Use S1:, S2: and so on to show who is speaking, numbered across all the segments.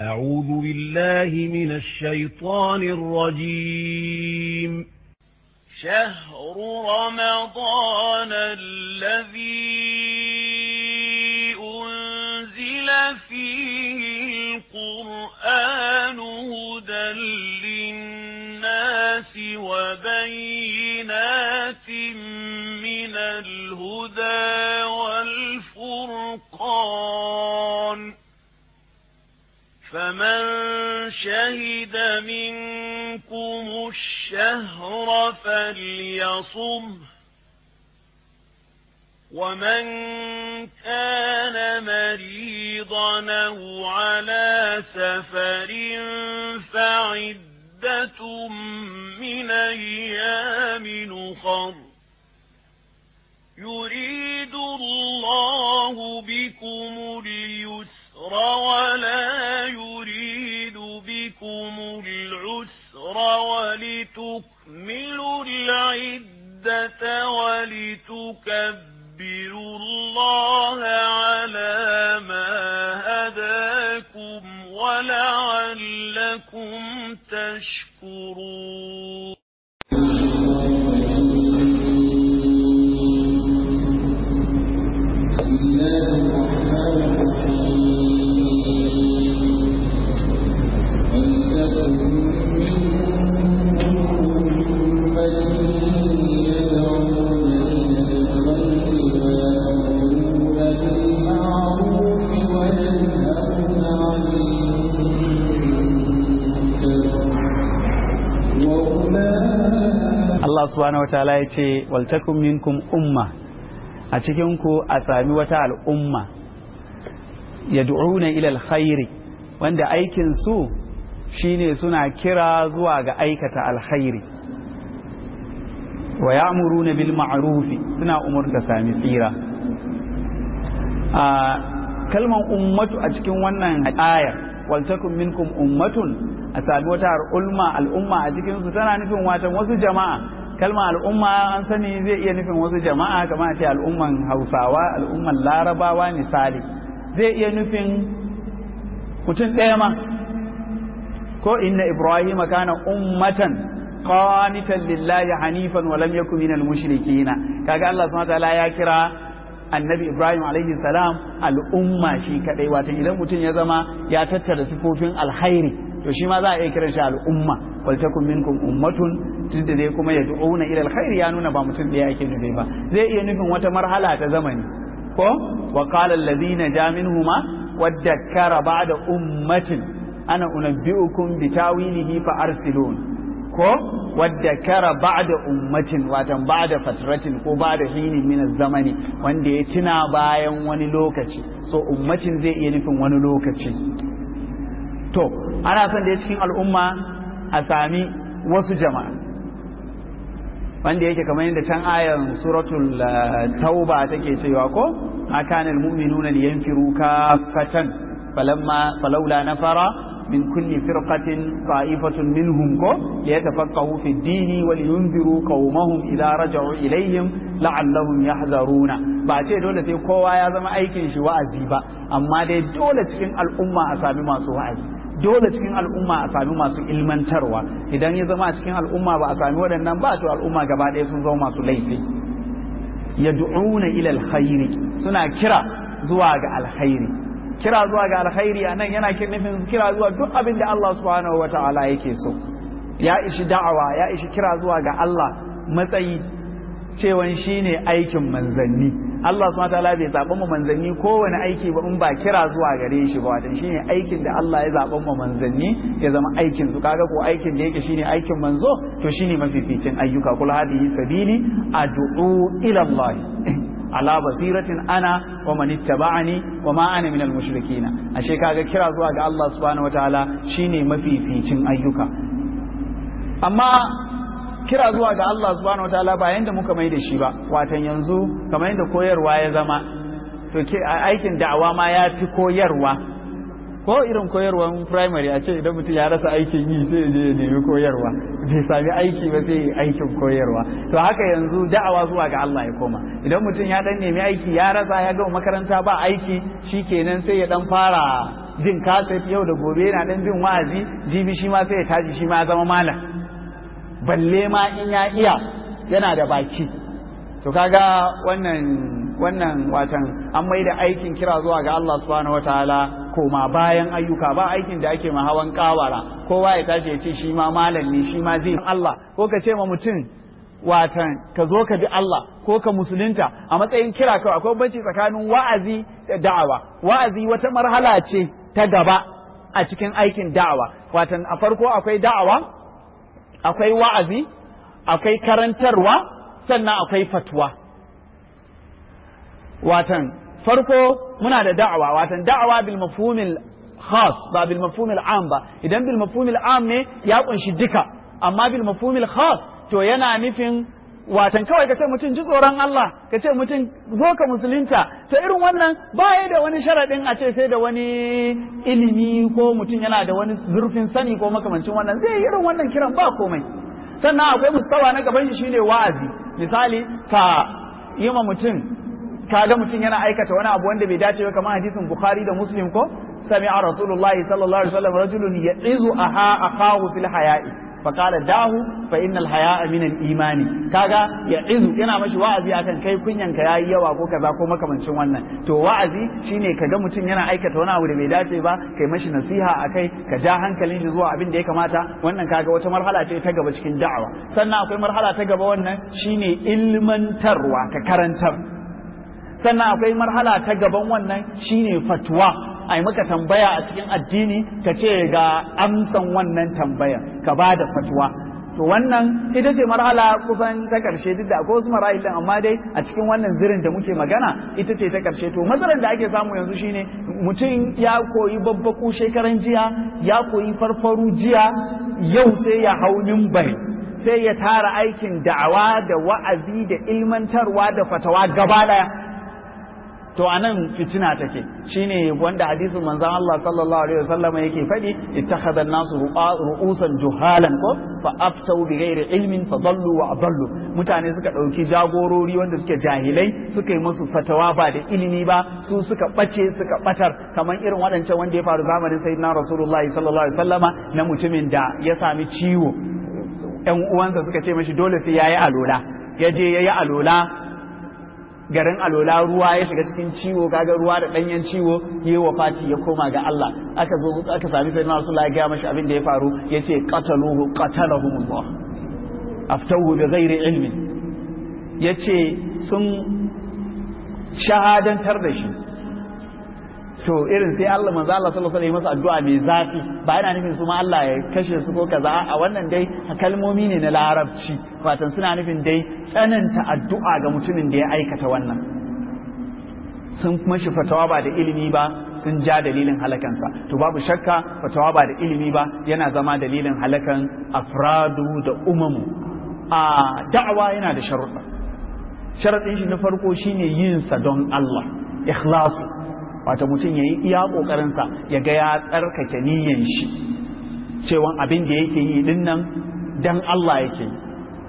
S1: أعوذ بالله من الشيطان الرجيم
S2: شهر رمضان الذي أنزل فيه القرآن هدى للناس وبينات من الهدى والفرقان فمن شهد منكم الشهر فليصم ومن كان مريضا أو على سفر فعدة من أيام نخر يريد الله بكم اليسر ولا يريد بكم العسر ولتكملوا العدة ولتكبروا الله على ما هداكم ولعلكم تشكرون
S3: Allah subhanahu wataala ya ce waltakum minkum umma a cikin ku a sami wata al'umma yad'una ila alkhairi wanda aikin su shine suna kira zuwa ga aikata alkhairi wa ya'muruna bil ma'rufi suna umurta sami tsira a kalman ummatu a cikin wannan ayar waltakum minkum ummatun a sami wata al'umma al'umma a cikin su tana nufin watan wasu jama'a kalma al'umma an sani zai iya nufin wasu jama'a kamar ce al'umman hausawa al'umman larabawa misali zai iya nufin mutum ɗaya ma ko inna ibrahim kana ummatan qanitan lillahi hanifan wa lam yakun minal mushrikin kaga Allah subhanahu wa ta'ala ya kira annabi ibrahim alaihi salam al'umma shi kadai wato idan mutum ya zama ya tattara sifofin alkhairi to shi ma za a iya kiran shi al'umma wal takum minkum ummatun tunda dai kuma ya du'una ila alkhairi ya nuna ba mutum ɗaya ake nufi ba zai iya nufin wata marhala ta zamani ko wa qala alladhina ja minhuma waddakkara ba'da ummatin ana unabbi'ukum bitawilihi fa arsilun ko wadda kara ba'da ummatin watan ba'da fatratin ko ba'da hinin min zamani wanda ya tuna bayan wani lokaci so ummatin zai iya nufin wani lokaci to ana son da cikin al'umma a sami wasu jama'a wanda yake kamar yadda can ayan suratul tauba take cewa ko akanal mu'minuna liyanfiru kaffatan falamma falawla nafara من كل فرقة طائفة منهم كو ليتفقهوا في الدين ولينذروا قومهم إذا رجعوا إليهم لعلهم يحذرون ba ce dole sai kowa ya zama aikin shi wa'azi ba amma dai dole cikin al'umma a sami masu wa'azi dole cikin al'umma a sami masu ilmantarwa idan ya zama a cikin al'umma ba a sami waɗannan ba to al'umma gaba ɗaya sun zama masu laifi yad'una ila alkhairi suna kira zuwa ga alkhairi kira zuwa ga alkhairi anan yana nufin kira zuwa duk abin da Allah subhanahu wa ta'ala yake so ya ishi da'awa ya ishi kira zuwa ga Allah matsayi cewan shine aikin manzanni Allah subhanahu wa ta'ala bai zaɓa mu manzanni kowane aiki ba in ba kira zuwa gare shi ba watan shine aikin da Allah ya zaɓa mu manzanni ya zama aikin su kaga ko aikin da yake shine aikin manzo to shine mafificin ayyuka kul hadihi sabili ad'u ila Allah ala basiratin ana wa man ittaba'ani wa ma ana minal mushrikina ashe kaga kira zuwa ga Allah subhanahu wataala shine mafificin ayyuka amma kira zuwa ga Allah subhanahu wataala ba yanda muka mai da shi ba watan yanzu kamar yanda koyarwa ya zama to aikin da'awa ma ya fi koyarwa ko irin koyarwan primary a ce idan mutum ya rasa aikin yi sai je ya nemi koyarwa bai sami aiki ba sai aikin koyarwa to haka yanzu da'awa zuwa ga Allah ya koma idan mutum ya dan nemi aiki ya rasa ya gama makaranta ba aiki shikenan sai ya dan fara jin kaset yau da gobe yana dan bin wa'azi jibi shi ma sai ya tashi shi ma ya zama malam balle ma in ya iya yana da baki to kaga wannan wannan watan an mai da aikin kira zuwa ga Allah subhanahu wataala koma bayan ayyuka ba aikin da ake ma hawan kawara kowa ya tashi ya ce shi ma malam ne shi ma zai Allah ko ka ce ma mutum watan ka zo ka bi Allah ko ka musulunta a matsayin kira kawai akwai banci tsakanin wa'azi da da'awa wa'azi wata marhala ce ta gaba a cikin aikin da'awa watan a farko akwai da'awa akwai wa'azi akwai karantarwa sannan akwai fatwa watan farko muna da da'awa watan da'awa bil mafhumil khas ba bil mafhumil am ba idan bil mafhumil am ne ya kunshi duka amma bil mafhumil khas to yana nufin watan kawai ka ce mutum ji tsoron Allah ka ce mutum zo ka musulunta to irin wannan baya da wani sharaɗin a ce sai da wani ilimi ko mutum yana da wani zurfin sani ko makamancin wannan zai yi irin wannan kiran ba komai sannan akwai mustawa na gaban shi shine wa'azi misali ka yi ma mutum ka ga mutum yana aikata wani abu wanda bai dace ba kamar hadisin bukhari da muslim ko sami'a rasulullahi sallallahu alaihi wasallam rajulun ya'izu aha akahu fil haya'i فقال داه فإن الحياء من الإيمان kaga ya izu yana mashi wa'azi akan kai kunyan ka yayi yawa ko kaza ko makamancin wannan to wa'azi shine kaga mutum yana aikata wani abu da bai dace ba kai mashi nasiha akai ka ja hankalin shi zuwa abin da ya kamata wannan kaga wata marhala ce ta gaba cikin da'awa sannan akwai marhala ta gaba wannan shine ilmantarwa ka karantar sannan akwai marhala ta gaban wannan shine fatwa a yi maka tambaya a cikin addini ka ce ga amsan wannan tambaya ka ba da fatwa to wannan ita ce marhala kusan ta karshe duk da akwai wasu marahilin amma dai a cikin wannan zirin da muke magana ita ce ta karshe to matsalar da ake samu yanzu shine mutum ya koyi babbaku shekaran jiya ya koyi farfaru jiya yau sai ya hau bari sai ya tara aikin da'awa da wa'azi da ilmantarwa da fatawa gaba daya to anan fitina take shine wanda hadisin manzon Allah sallallahu alaihi wasallam yake faɗi ittakhadha an-nasu ru'usan juhalan ko fa aftau bi ghairi ilmin fa dallu wa adallu mutane suka dauki jagorori wanda suke jahilai suka yi musu fatawa ba da ilimi ba su suka bace suka batar kamar irin waɗancan wanda ya faru zamanin sayyidina rasulullahi sallallahu alaihi wasallama na mutumin da ya sami ciwo ƴan uwansa suka ce mashi dole sai yayi alola ya je yayi alola garin alola ruwa ya shiga cikin ciwo kaga ruwa da danyen ciwo yi wa fati ya koma ga Allah aka zo aka sami sai Rasulullah ya ga mashi abin da ya faru yace qataluhu qatalahumullah aftahu bi ghairi ilmin yace sun shahadantar da shi to irin sai Allah manzo Allah sallallahu alaihi wasallam masa addu'a mai zafi ba yana nufin su ma Allah ya kashe su ko kaza a wannan dai kalmomi ne na larabci fatan suna nufin dai tsananta addu'a ga mutumin da ya aikata wannan sun kuma shi fatawa ba da ilimi ba sun ja dalilin halakansa to babu shakka fatawa ba da ilimi ba yana zama dalilin halakan afradu da umamu a da'awa yana da sharuɗa sharaɗin shi na farko shine yin sa don Allah ikhlasu wato mutum ya yi iya ƙoƙarinsa ya ga ya tsarkake niyyan shi cewan abin da yake yi din nan dan Allah yake yi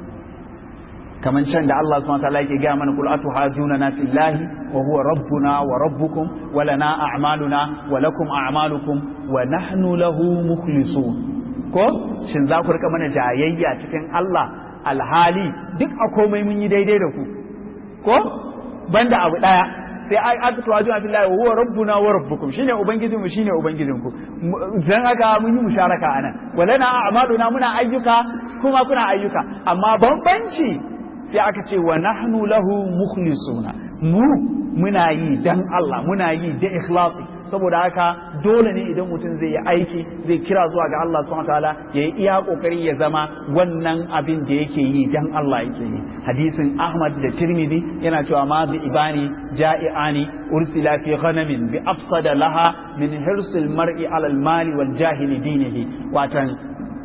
S3: kamar can da Allah subhanahu wataala yake gaya mana kul atuhajuna na fillahi wa huwa rabbuna wa rabbukum wa lana a'maluna wa lakum a'malukum wa nahnu lahu mukhlisun ko shin za ku rika mana jayayya cikin Allah alhali duk a komai mun yi daidai da ku ko banda abu daya sai ai aka tuwa juna fillahi wa huwa rabbuna wa rabbukum shine ubangijin mu shine ubangijin ku dan haka mun yi musharaka anan walana a'maluna muna ayyuka kuma kuna ayyuka amma bambanci sai aka ce wa nahnu lahu mukhlisuna mu muna yi dan Allah muna yi da ikhlasi saboda haka dole ne idan mutum zai yi aiki zai kira zuwa ga Allah subhanahu wataala ya yi iya kokari ya zama wannan abin da yake yi dan Allah yake yi hadisin Ahmad da Tirmidhi yana cewa ma bi ibani ja'iani ursila fi ghanamin bi afsada laha min hirsil mar'i ala al-mali wal jahili dinihi watan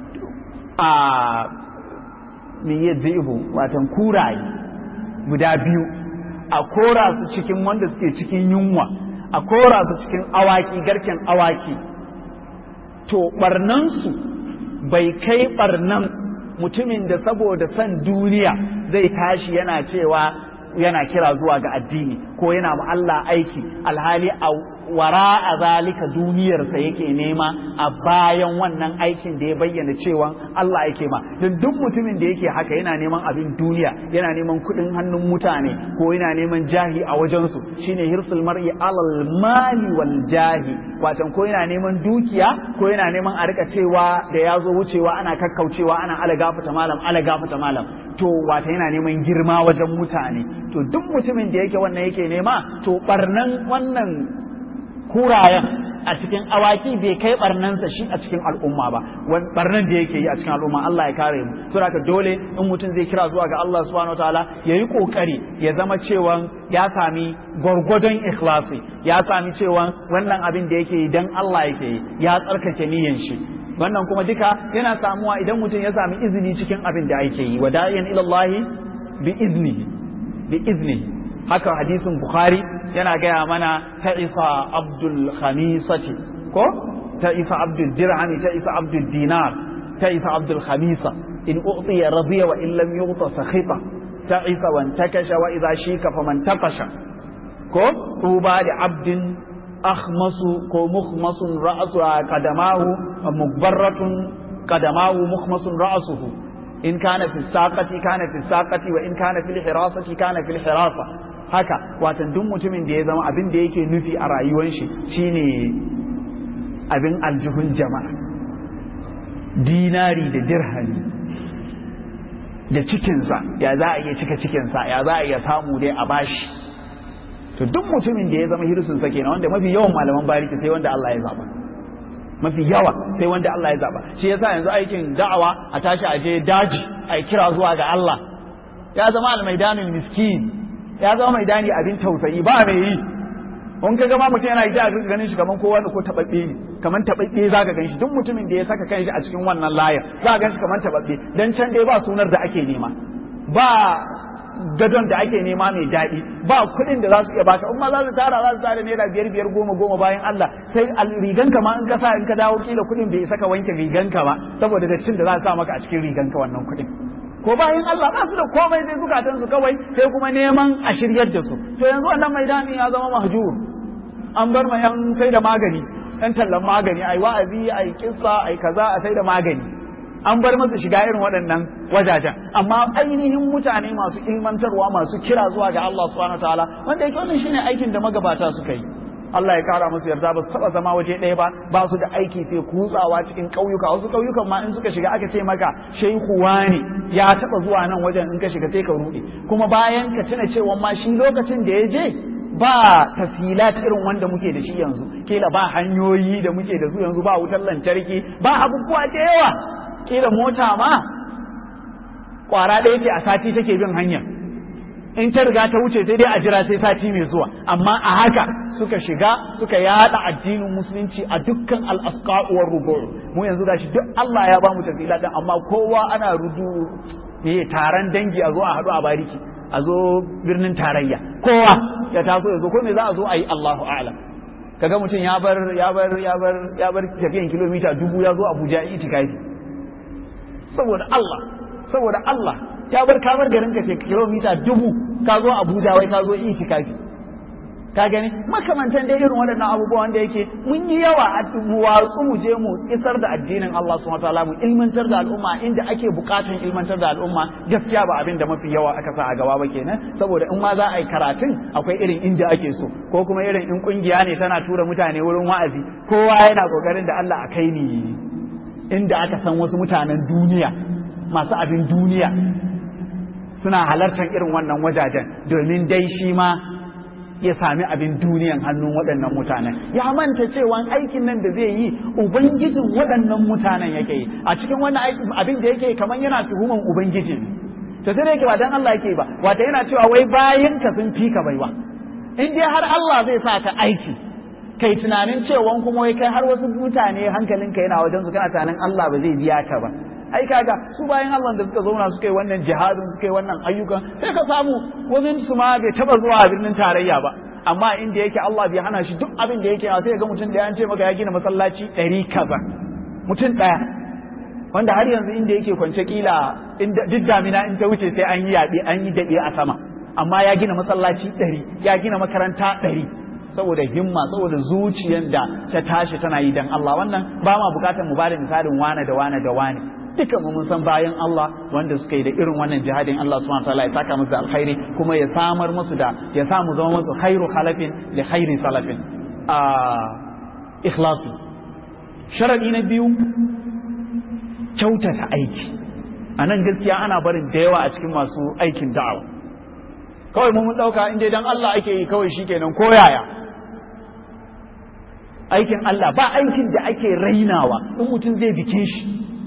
S3: a min yadhibu watan kuraye guda biyu a kora su cikin wanda suke cikin yunwa a kora su cikin awaki garken awaki to barnansu bai kai barnan mutumin da saboda son duniya zai tashi yana cewa yana kira zuwa ga addini ko yana ma Allah aiki alhali a wara a zalika duniyarsa yake nema a bayan wannan aikin da ya bayyana cewa Allah yake ma don duk mutumin da yake haka yana neman abin duniya yana neman kuɗin hannun mutane ko yana neman jahi a wajensu shine hirsul mar'i alal mali wal jahi watan ko yana neman dukiya ko yana neman a rika cewa da ya zo wucewa ana kakkaucewa ana ala gafata malam ala gafata malam to wata yana neman girma wajen mutane to duk mutumin da yake wannan yake nema to barnan wannan kurayen a cikin awaki bai kai barnansa shi a cikin al'umma ba wani barnan da yake yi a cikin al'umma Allah ya kare mu to haka dole in mutum zai kira zuwa ga Allah subhanahu wataala yayi kokari ya zama cewa ya sami gwargwadon ikhlasi ya sami cewa wannan abin da yake yi dan Allah yake yi ya tsarkake niyyar shi wannan kuma duka yana samuwa idan mutum ya sami izini cikin abin da ake yi wa da'iyan ila Allah bi iznihi bi iznihi haka hadisin bukhari yana gaya mana ta isa abdul khamisati ko ta isa abdul dirhami ta isa abdul dinar ta isa abdul khamisa in u'tiya radiya wa in lam yu'ta sakhita ta isa wan takasha wa idha shika faman takasha ko tuba da abdin akhmasu ko mukhmasun ra'su qadamahu mukbarratun qadamahu mukhmasun ra'suhu in kana fi saqati kana fi saqati wa in kana fil hirasati kana fil hirasa haka watan duk mutumin da ya zama abin da yake nufi a rayuwar shi shine abin aljihun jama'a dinari da dirhami da cikinsa ya za a iya cika cikinsa ya za a iya samu dai a bashi to duk mutumin da ya zama hirsunsa kenan wanda mafi yawan malaman bariki sai wanda Allah ya zaba mafi yawa sai wanda Allah ya zaba shi yasa yanzu aikin da'awa a tashi a je daji a kira zuwa ga Allah ya zama almaidanul miskin ya zama mai dani abin tausayi ba mai yi in ka gama mutum yana ita a ganin shi kaman kowa da ko tababbe ne kaman tababbe za ka gan shi duk mutumin da ya saka kanshi a cikin wannan layar za ka gan shi kaman tababbe dan can dai ba sunar da ake nema ba gadon da ake nema mai daɗi ba kuɗin da za su iya baka in ma za su tara za su tara naira biyar biyar goma goma bayan Allah sai riganka ma in ka sa in ka dawo kila kuɗin bai isa ka wanke riganka ba saboda dattin da za su sa maka a cikin riganka wannan kuɗin ko bayan Allah ba su da komai sai zukatan su kawai sai kuma neman a shiryar da su to yanzu wannan maidani ya zama mahjur an bar ma yan sai da magani yan tallan magani ai wa'azi ai kissa ai kaza a sai da magani an bar masa shiga irin waɗannan wajajen amma ainihin mutane masu ilmantarwa masu kira zuwa ga Allah subhanahu wataala wanda yake wannan shine aikin da magabata suka yi Allah ya kara musu yarda ba su taba zama waje ɗaya ba ba su da aiki sai kutsawa cikin ƙauyuka wasu ƙauyukan ma in suka shiga aka ce maka shehu ne ya taba zuwa nan wajen in ka shiga sai ka ruɗe kuma bayan ka tuna cewa ma shi lokacin da ya je ba tasilat irin wanda muke da shi yanzu kila ba hanyoyi da muke da su yanzu ba wutar lantarki ba abubuwa da yawa kila mota ma kwara ɗaya ce a sati take bin hanya in ta riga ta wuce sai dai a jira sai sati mai zuwa amma a haka suka shiga suka yada addinin musulunci a dukkan al'asqa'uwar rubu mu yanzu gashi duk Allah ya ba mu tafila din amma kowa ana rudu ne taron dangi a zo a haɗu a bariki a zo birnin tarayya kowa ya taso ya zo ko me za a zo a yi Allahu a'lam kaga mutum ya bar ya bar ya bar ya bar tafiyan kilomita dubu ya zo Abuja itikafi saboda Allah saboda Allah ya bar kamar garin ka kilomita dubu ka zo Abuja wai ka zo itikafi ka gani makamantan dai irin waɗannan abubuwa wanda yake mun yi yawa a watsu mu je mu isar da addinin Allah subhanahu wataala mu ilmantar da al'umma inda ake bukatan ilmantar da al'umma gaskiya ba abin da mafi yawa aka sa a gaba ba kenan saboda in ma za a yi karatun akwai irin inda ake so ko kuma irin in kungiya ne tana tura mutane wurin wa'azi kowa yana kokarin da Allah a kai ni inda aka san wasu mutanen duniya masu abin duniya suna halartar irin wannan wajajen domin dai shi ma ya sami abin duniyan hannun waɗannan mutanen ya manta cewa aikin nan da zai yi ubangijin waɗannan mutanen yake yi a cikin wannan abin da yake kamar yana tuhuman ubangiji to sai yake ba dan Allah yake ba wata yana cewa wai bayan ka sun fi ka baiwa in dai har Allah zai sa ka aiki kai tunanin cewa kuma wai kai har wasu mutane hankalinka yana wajen su kana tunanin Allah ba zai biya ka ba ai kaga su bayan Allah da suka zauna suka yi wannan jihadin suka yi wannan ayyukan sai ka samu wani su ma bai taba zuwa a birnin tarayya ba amma inda yake Allah bai hana shi duk abin da yake sai ga mutum da ya ce maka ya gina masallaci ɗari kaza mutum ɗaya wanda har yanzu inda yake kwance kila duk damina in ta wuce sai an yi yaɓe an yi daɗe a sama amma ya gina masallaci ɗari ya gina makaranta ɗari saboda himma saboda zuciyar da ta tashi tana yi dan Allah wannan ba ma bukatar mu bada misalin wane da wane da wane duka mu mun san bayan Allah wanda suka yi da irin wannan jihadin Allah subhanahu wataala ya saka musu da alkhairi kuma ya samar musu da ya sa mu zama musu khairu khalafin li khairi salafin a ikhlasu sharadi na biyu kyautata aiki a nan gaskiya ana barin da yawa a cikin masu aikin da'awa kawai mun ɗauka in dai dan Allah ake yi kawai shikenan ko yaya aikin Allah ba aikin da ake rainawa in mutum zai bikin shi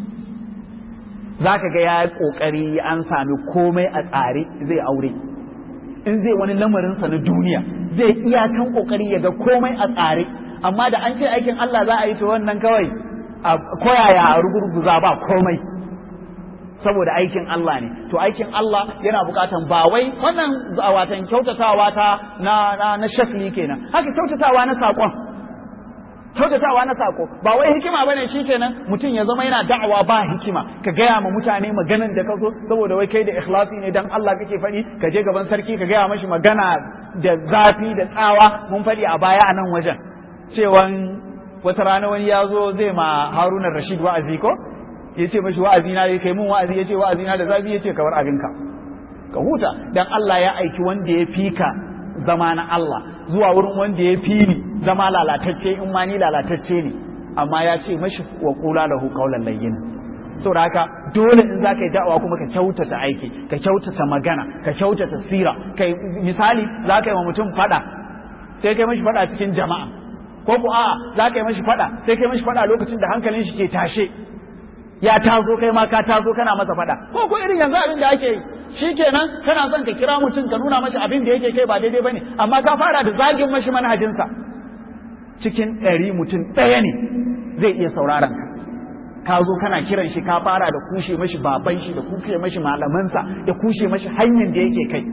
S3: za ka ga ya ƙoƙari an sami komai a tsare zai aure in zai wani lamarinsa na duniya zai iyakan ƙoƙari ya ga komai a tsare amma da an ce aikin Allah za a yi to wannan kawai a koyaya a rugurguza ba komai saboda aikin Allah ne to aikin Allah yana bukatan ba wai wannan watan kyautatawa ta na na, na shakli kenan haka kyautatawa na saƙon kyautatawa na sako ba wai hikima bane shikenan mutum ya zama yana da'awa ba hikima ka gaya ma mutane maganan da ka zo saboda wai kai da ikhlasi ne dan Allah kake faɗi ka je gaban sarki ka gaya mashi magana da zafi da tsawa mun faɗi a baya a nan wajen cewan wata rana wani ya zo zai ma Haruna Rashid wa'azi ko ya ce mashi wa'azi na kai mun wa'azi ya ce wa'azi na da zafi ya ce ka bar abinka ka huta dan Allah ya aiki wanda ya fika zama na Allah zuwa wurin wanda ya fi ni zama lalatacce in ma ni lalatacce ne amma ya ce mashi wa kula lahu qawlan layyin saboda haka dole in za ka yi da'awa kuma ka kyautata aiki ka kyautata magana ka kyautata sira kai misali za ka yi wa mutum fada sai kai mashi fada cikin jama'a ko ku a'a za ka yi mashi fada sai kai mashi fada lokacin da hankalin shi ke tashe ya tazo kai ma ka tazo kana masa fada ko ko irin yanzu abin da ake yi shikenan kana son ka kira mutum ka nuna mashi abin da yake kai ba daidai bane amma ka fara da zagin mashi manhajinsa cikin ɗari mutum ɗaya ne zai iya sauraron ka ka zo kana kiran shi ka fara da kushe mashi baban shi da kushe mashi malamansa da kushe mashi hanyar da yake kai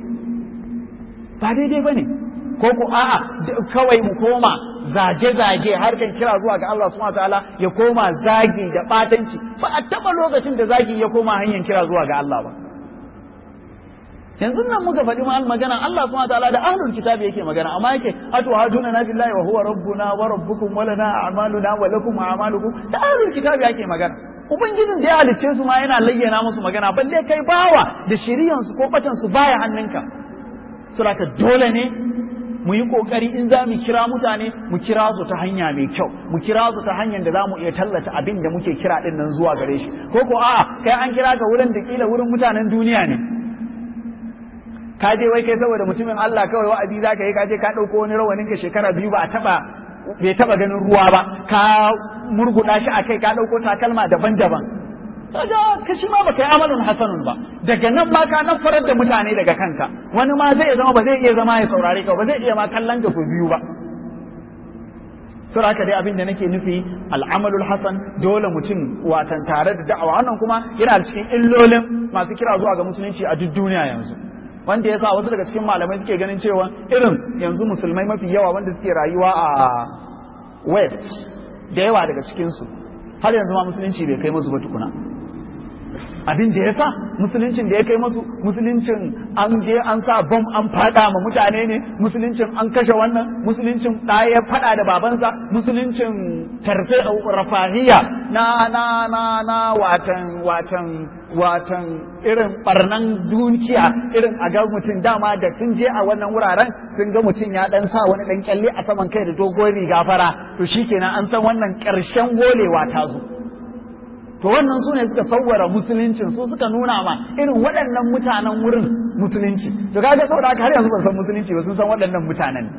S3: ba daidai bane ko ko a'a kawai mu koma zage-zage harkan kira zuwa ga Allah subhanahu wataala ya koma zagi da batanci ba a taba lokacin da zagi ya koma hanyar kira zuwa ga Allah ba yanzu nan muka faɗi ma magana Allah subhanahu wataala da ahlul kitabi yake magana amma yake atu hajuna na billahi wa huwa rabbuna wa rabbukum wa lana a'maluna wa lakum a'malukum da ahlul kitabi yake magana ubangijin da ya halicce su ma yana layyana musu magana balle kai bawa da shiriyan su ko batan su baya hannunka saboda dole ne mu yi kokari in za mu kira mutane mu kira su ta hanya mai kyau mu kira su ta hanyar da za mu iya tallata abin da muke kira din nan zuwa gare shi ko ko a'a kai an kira ka wurin da kila wurin mutanen duniya ne ka je wai kai saboda mutumin Allah kawai wa'azi zaka yi ka je ka dauko wani rawanin ka shekara biyu ba a taba bai taba ganin ruwa ba ka murguda shi a kai ka dauko takalma daban-daban kaga ka shi ma baka yi amalin hasanun ba daga nan ma ka nafarar da mutane daga kanka wani ma zai zama ba zai iya zama ya saurare ka ba zai iya ma kallon ka so biyu ba sura haka dai abin da nake nufi al'amalul hasan dole mutum watan tare da da'awa wannan kuma yana cikin illolin masu kira zuwa ga musulunci a duk duniya yanzu wanda ya sa wasu daga cikin malamai suke ganin cewa irin yanzu musulmai mafi yawa wanda suke rayuwa a west da yawa daga cikinsu har yanzu ma musulunci bai kai musu ba tukuna abin da ya sa musuluncin da ya kai masu musuluncin an je an sa bom an fada ma mutane ne musuluncin an kashe wannan musuluncin ɗaya ya fada da babansa musuluncin tarfe rafahiya na na na na watan watan watan irin barnan dukiya irin a ga mutum dama da sun je a wannan wuraren sun ga mutum ya dan sa wani dan kyalle a saman kai da dogon riga fara to shikenan an san wannan ƙarshen golewa ta zo to wannan su ne suka sauwara musuluncin su suka nuna ma irin waɗannan mutanen wurin musulunci to kaga saboda haka har yanzu ban san musulunci ba sun san waɗannan mutanen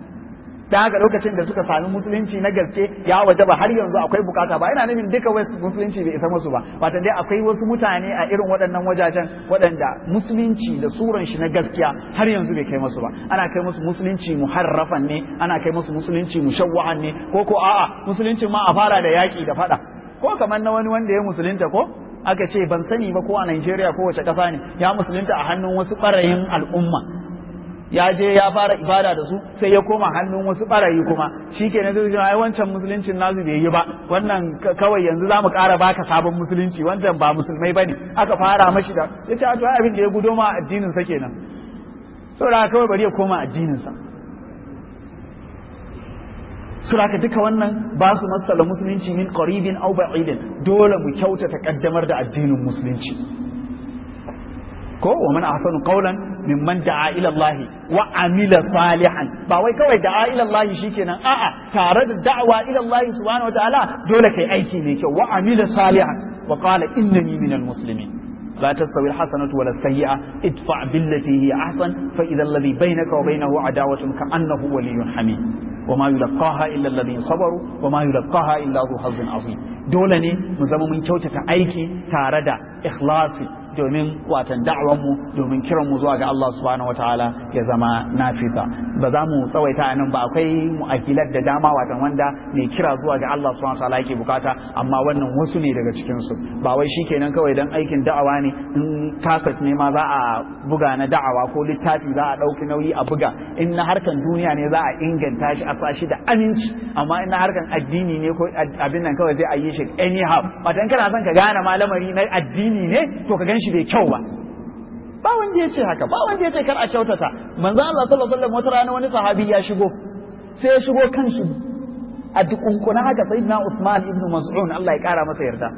S3: dan haka lokacin da suka sami musulunci na gaske ya wajaba har yanzu akwai bukata ba ina nufin duka wai musulunci bai isa musu ba wata dai akwai wasu mutane a irin waɗannan wajajen waɗanda musulunci da suran shi na gaskiya har yanzu bai kai musu ba ana kai musu musulunci muharrafan ne ana kai musu musulunci mushawwa'an ne ko ko a'a musulunci ma a fara da yaƙi da faɗa ko kamar na wani wanda ya musulunta ko aka ce ban sani ba ko a Najeriya ko wace ƙasa ne ya musulunta a hannun wasu ɓarayin al'umma ya je ya fara ibada da su sai ya koma hannun wasu ɓarayi kuma shi ke na zai ai wancan musuluncin nasu bai yi ba wannan kawai yanzu za mu ƙara baka sabon musulunci wancan ba musulmai ba ne aka fara mashi da ya ce a abin da ya gudo ma addinin sa kenan saboda kawai bari ya koma addininsa suraka duka wannan ba su matsala musulunci min qaribin aw ba'idin dole mu kyautata kaddamar da addinin musulunci ko wa man ahsanu qawlan mimman da'a ila Allah wa amila salihan ba wai kawai da'a ila Allah shikenan a'a tare da da'wa ila Allah subhanahu wataala dole kai aiki mai kyau wa amila salihan wa qala innani minal muslimin لا تستوي الحسنة ولا السيئة ادفع بالتي هي أحسن فإذا الذي بينك وبينه عداوة كأنه ولي حميم وما يلقاها إلا الذين صبروا وما يلقاها إلا ذو حظ عظيم دولني مزمم من كوتة أيكي تاردا إخلاصي domin watan mu domin kiran mu zuwa ga Allah subhanahu wataala ya zama nafiza ba za mu tsawaita a nan ba akwai mu'akilat da dama watan wanda mai kira zuwa ga Allah subhanahu wataala yake bukata amma wannan wasu ne daga cikin su ba wai shikenan kawai dan aikin da'awa ne in kasat ne ma za a buga na da'awa ko littafi za a dauki nauyi a buga in na harkan duniya ne za a inganta shi a sa shi da aminci amma in na harkan addini ne ko abin nan kawai zai a yi shi anyhow watan kana son ka gane malamari na addini ne to ka gan shi bai kyau ba ba wanda ya ce haka ba wanda ya ce kar a kyautata manzo Allah sallallahu alaihi wasallam wata rana wani sahabi ya shigo sai ya shigo kanshi a dukunkuna haka sayyidina Usman ibn Mas'ud Allah ya kara masa yarda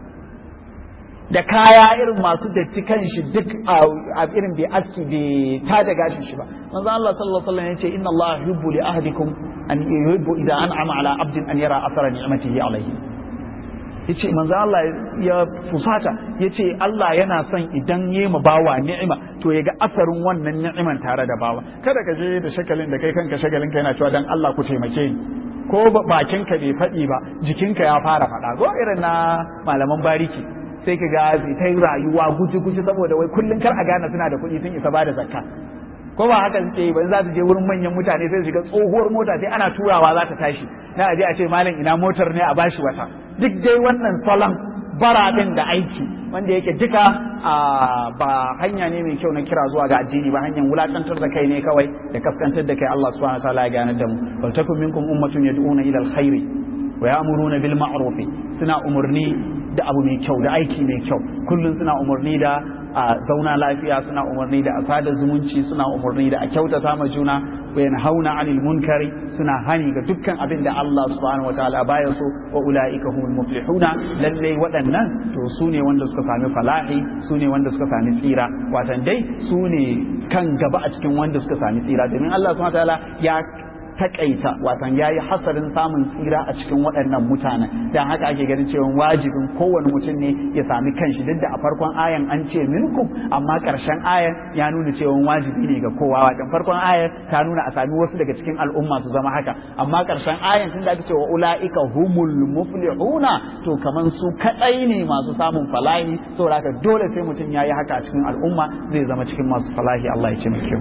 S3: da kaya irin masu datti kanshi duk a irin bai aski bai ta da gashin shi ba manzo Allah sallallahu alaihi wasallam ya ce inna Allah yuhibbu li ahadikum an yuhibbu idza an'ama ala abdin an yara athara ni'matihi alayhi ya ce manzo Allah ya fusata ya ce Allah yana son idan yi ma bawa ni'ima to ya ga asarin wannan ni'iman tare da bawa kada ka je da shakalin da kai kanka shagalin ka yana cewa dan Allah ku taimake ni ko bakinka bai faɗi ba jikinka ya fara faɗa ko irin na malaman bariki sai ka ga ta yi rayuwa guji guji saboda wai kullum kar a gane suna da kuɗi sun isa ba da zakka ko ba haka suke yi ba za su je wurin manyan mutane sai su shiga tsohuwar mota sai ana turawa za ta tashi na aje a ce malam ina motar ne a bashi wata duk dai wannan salon bara din da aiki wanda yake duka ba hanya ne mai kyau na kira zuwa ga addini ba hanyar wulakantar da kai ne kawai da kaskantar da kai Allah subhanahu wa ta'ala ya gane da mu wal takum minkum ummatun yad'una ila alkhairi wa ya'muruna bil ma'ruf suna umurni da abu mai kyau da aiki mai kyau kullum suna umurni da a zauna lafiya suna umarni da a sada zumunci suna umarni da a kyautata ma juna wa yanhauna anil munkari suna hani ga dukkan abin da Allah subhanahu wataala baya so wa ulaika humul muflihuna lalle waɗannan to su ne wanda suka sami falahi su ne wanda suka sami tsira watan dai su ne kan gaba a cikin wanda suka sami tsira domin Allah subhanahu wataala ya takaita watan ya yi hasarin samun tsira a cikin waɗannan mutanen don haka ake ganin cewa wajibin kowane mutum ne ya sami kanshi duk da a farkon ayan an ce minkum amma ƙarshen ayan ya nuna cewa wajibi ne ga kowa watan farkon ayan ta nuna a sami wasu daga cikin al'umma su zama haka amma ƙarshen ayan tun da ake cewa ula'ika humul muflihuna to kaman su kaɗai ne masu samun falahi saboda haka dole sai mutum ya yi haka a cikin al'umma zai zama cikin masu falahi Allah ya ce mai kyau.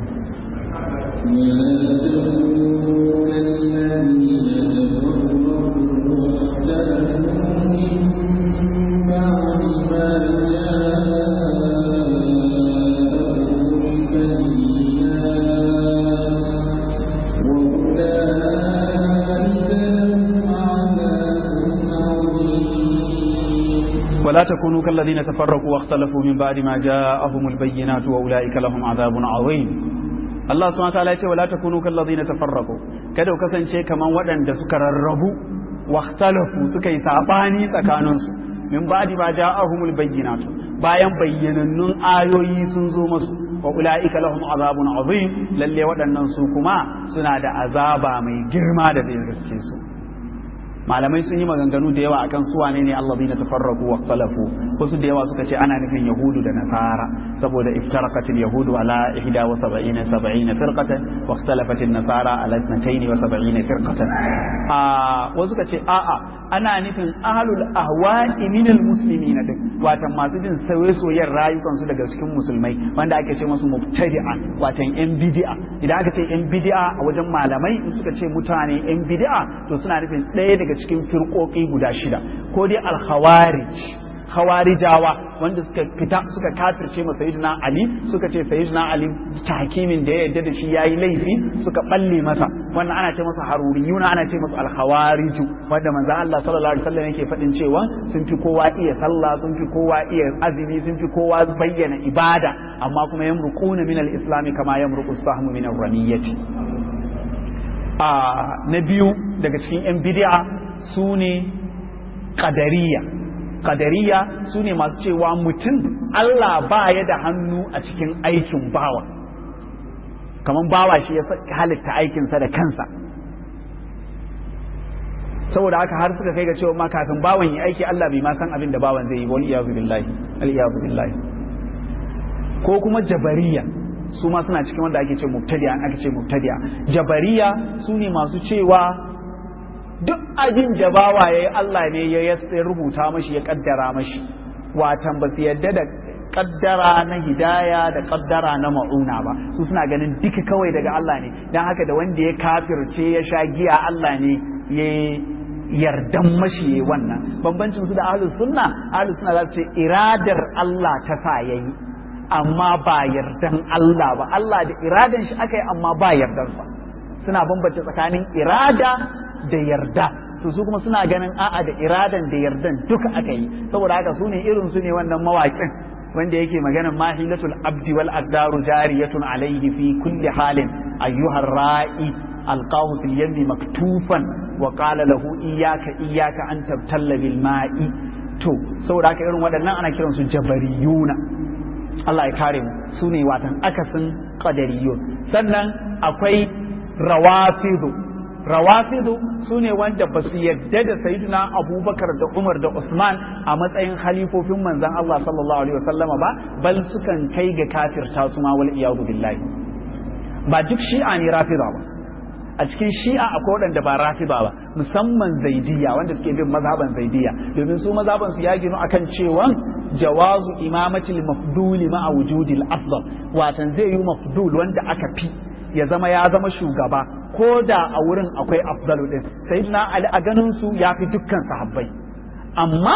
S3: ولا تكونوا كالذين تفرقوا واختلفوا من بعد ما جاءهم البينات وأولئك لهم عذاب عظيم Allah subhanahu wataala ya ce wala takunu kal ladina tafarraqu kada ku kasance kaman waɗanda suka rarrabu wakhtalafu suka yi sabani tsakanin su min ba'di ma ja'ahumul bayyinatu bayan bayyanannun ayoyi sun zo musu wa ulaika lahum azabun azim lalle waɗannan su kuma suna da azaba mai girma da zai riske su malamai sun yi maganganu da yawa akan su wane ne allazina tafarraqu wa ikhtalafu wasu da yawa suka ce ana nufin yahudu da nasara saboda iftaraqatil yahudu ala 71 70 firqatan wa ikhtalafat an-nasara ala 72 firqatan a wasu suka ce a'a ana nufin ahlul ahwa'i minal muslimin din watan masu jin sauye-soyen rayukan su daga cikin musulmai wanda ake ce musu mubtadi'a watan yan bid'a idan aka ce yan bid'a a wajen malamai in suka ce mutane yan bid'a to suna nufin ɗaya daga cikin firƙoƙi guda shida ko dai al-khawarij khawarijawa wanda suka fita suka kafirce ma sayyidina ali suka ce sayyidina ali hakimin da ya yarda da shi yayi laifi suka balle masa wannan ana ce masa haruriyuna ana ce masa al-khawariju wanda manzo Allah sallallahu alaihi wasallam yake faɗin cewa sun fi kowa iya sallah sun fi kowa iya azumi sun fi kowa bayyana ibada amma kuma yamruquna min al-islam kama yamruqu sahmu min ar-ramiyati a na biyu daga cikin yan bid'a su ne qadariya qadariya su ne masu cewa mutum Allah ba ya da hannu a cikin aikin bawa kamar bawa shi ya halitta aikinsa da kansa saboda haka har suka kai ga cewa ma kafin bawan yi aiki Allah bai ma san abin da bawan zai yi wal iyazu billahi al iyazu billahi ko kuma jabariya su ma suna cikin wanda ake ce mubtadi'a ake ce mubtadi'a jabariya su ne masu cewa duk abin da bawa yayi Allah ne ya rubuta mashi ya kaddara mashi watan ba su yadda da kaddara na hidaya da kaddara na ma'una ba su suna ganin duka kawai daga Allah ne don haka da wanda ya kafirce ya sha giya Allah ne ya yardan mashi ya wannan bambancin su da ahlus sunna ahlus sunna za su ce iradar Allah ta sa yayi amma ba yardan Allah ba Allah da iradan shi aka yi amma ba yardan sa suna bambance tsakanin irada da yarda to su kuma suna ganin a'a da iradan da yardan duka aka yi saboda haka su ne irin su ne wannan mawaƙin wanda yake maganan mahilatul abdi wal aqdaru jariyatun alayhi fi kulli halin ayyuhar ra'i alqahu fil yammi maktufan wa qala lahu iyyaka iyyaka an tabtalla bil ma'i to saboda haka irin waɗannan ana kiran su jabariyuna Allah ya kare mu su ne watan akasin qadariyun sannan akwai rawafidu rawafidu su ne wanda ba su yadda da sayyidina abubakar da umar da usman a matsayin halifofin manzan Allah sallallahu alaihi wasallama ba bal sukan kai ga kafirta su ma wal iyadu billahi ba duk shi'a ne rafida ba a cikin shi'a akwai waɗanda ba rafida ba musamman zaidiya wanda suke bin mazhaban zaidiya domin su mazhaban su ya ginu akan cewa jawazu imamatil mafduli ma'a wujudil afdal watan zai yi mafdul wanda aka fi ya zama ya zama shugaba ko da a wurin akwai afdalu din sayyidina ali a ganin su ya fi dukkan sahabbai amma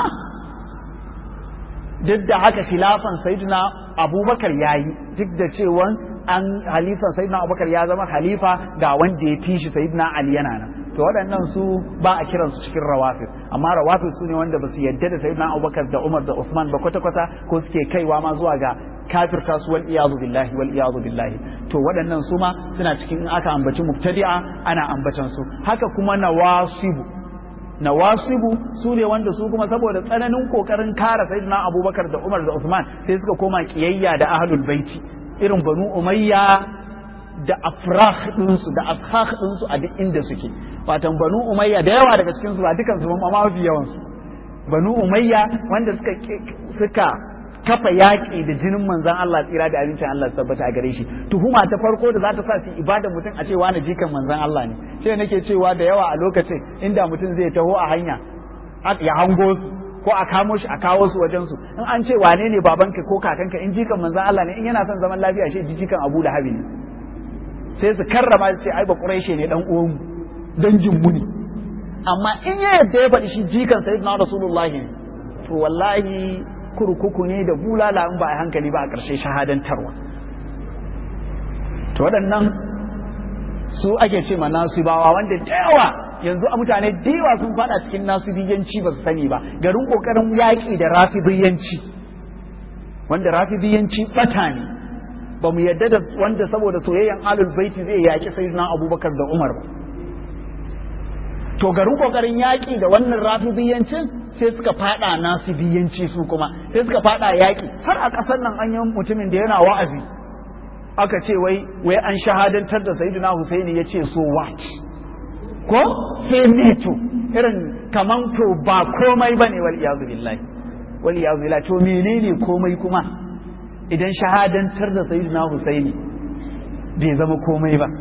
S3: duk da haka khilafan sayyidina abubakar ya yi duk da cewa an halifan sayyidina abubakar ya zama halifa ga wanda ya fi shi sayyidina ali yana nan to waɗannan su ba a kiran su cikin rawafis amma rawafis su ne wanda ba su yadda da sayyidina abubakar da umar da usman ba kwata-kwata ko suke kaiwa ma zuwa ga kafirta su wal iyazu billahi wal iyazu billahi to waɗannan su ma suna cikin in aka ambaci mubtadi'a ana ambatan su haka kuma nawasibu nawasibu su ne wanda su kuma saboda tsananin kokarin kare sayyidina abubakar da umar da usman sai suka koma kiyayya da ahlul baiti irin banu umayya da afrah ɗinsu da ashah ɗinsu a duk inda suke watan banu umayya da yawa daga cikin su ba dukan su amma mafi yawan su banu umayya wanda suka suka kafa yaƙi da jinin manzan Allah tsira da abincin Allah tabbata a gare shi tuhuma ta farko da za ta sa su ibada mutum a cewa na jikan manzan Allah ne sai nake cewa da yawa a lokacin inda mutum zai taho a hanya ya hango su ko a kamo shi a kawo su wajen su in an ce wane ne babanka ko kakanka in jikan manzan Allah ne in yana son zaman lafiya shi jikan Abu Lahabi ne sai su karrama su ce ai ba Quraishi ne dan uwan mu dangin mu ne amma in ya yadda ya faɗi shi jikan sayyidina Rasulullahi ne to wallahi kurkuku ne da bulala in ba a hankali ba a ƙarshe shahadantarwa to waɗannan su ake ce ma nasibawa wanda da yawa yanzu a mutane da yawa sun fada cikin nasibiyanci ba su sani ba garin ƙoƙarin yaƙi da rafidiyanci wanda rafidiyanci ɓata ne ba mu yadda da wanda saboda soyayyen alul baiti zai yaƙi sayyidina abubakar da umar ba to garin ƙoƙarin yaƙi da wannan rafidiyancin sai suka fada nasibiyanci su kuma sai suka fada yaƙi har a ƙasar nan an yi mutumin da yana wa'azi aka ce wai wai an shahadantar da sayyidina Husaini ya ce so what ko sai ne to irin kaman to ba komai bane wal iyazu billahi wal iyazu billahi to menene komai kuma idan shahadantar da sayyidina Husaini bai zama komai ba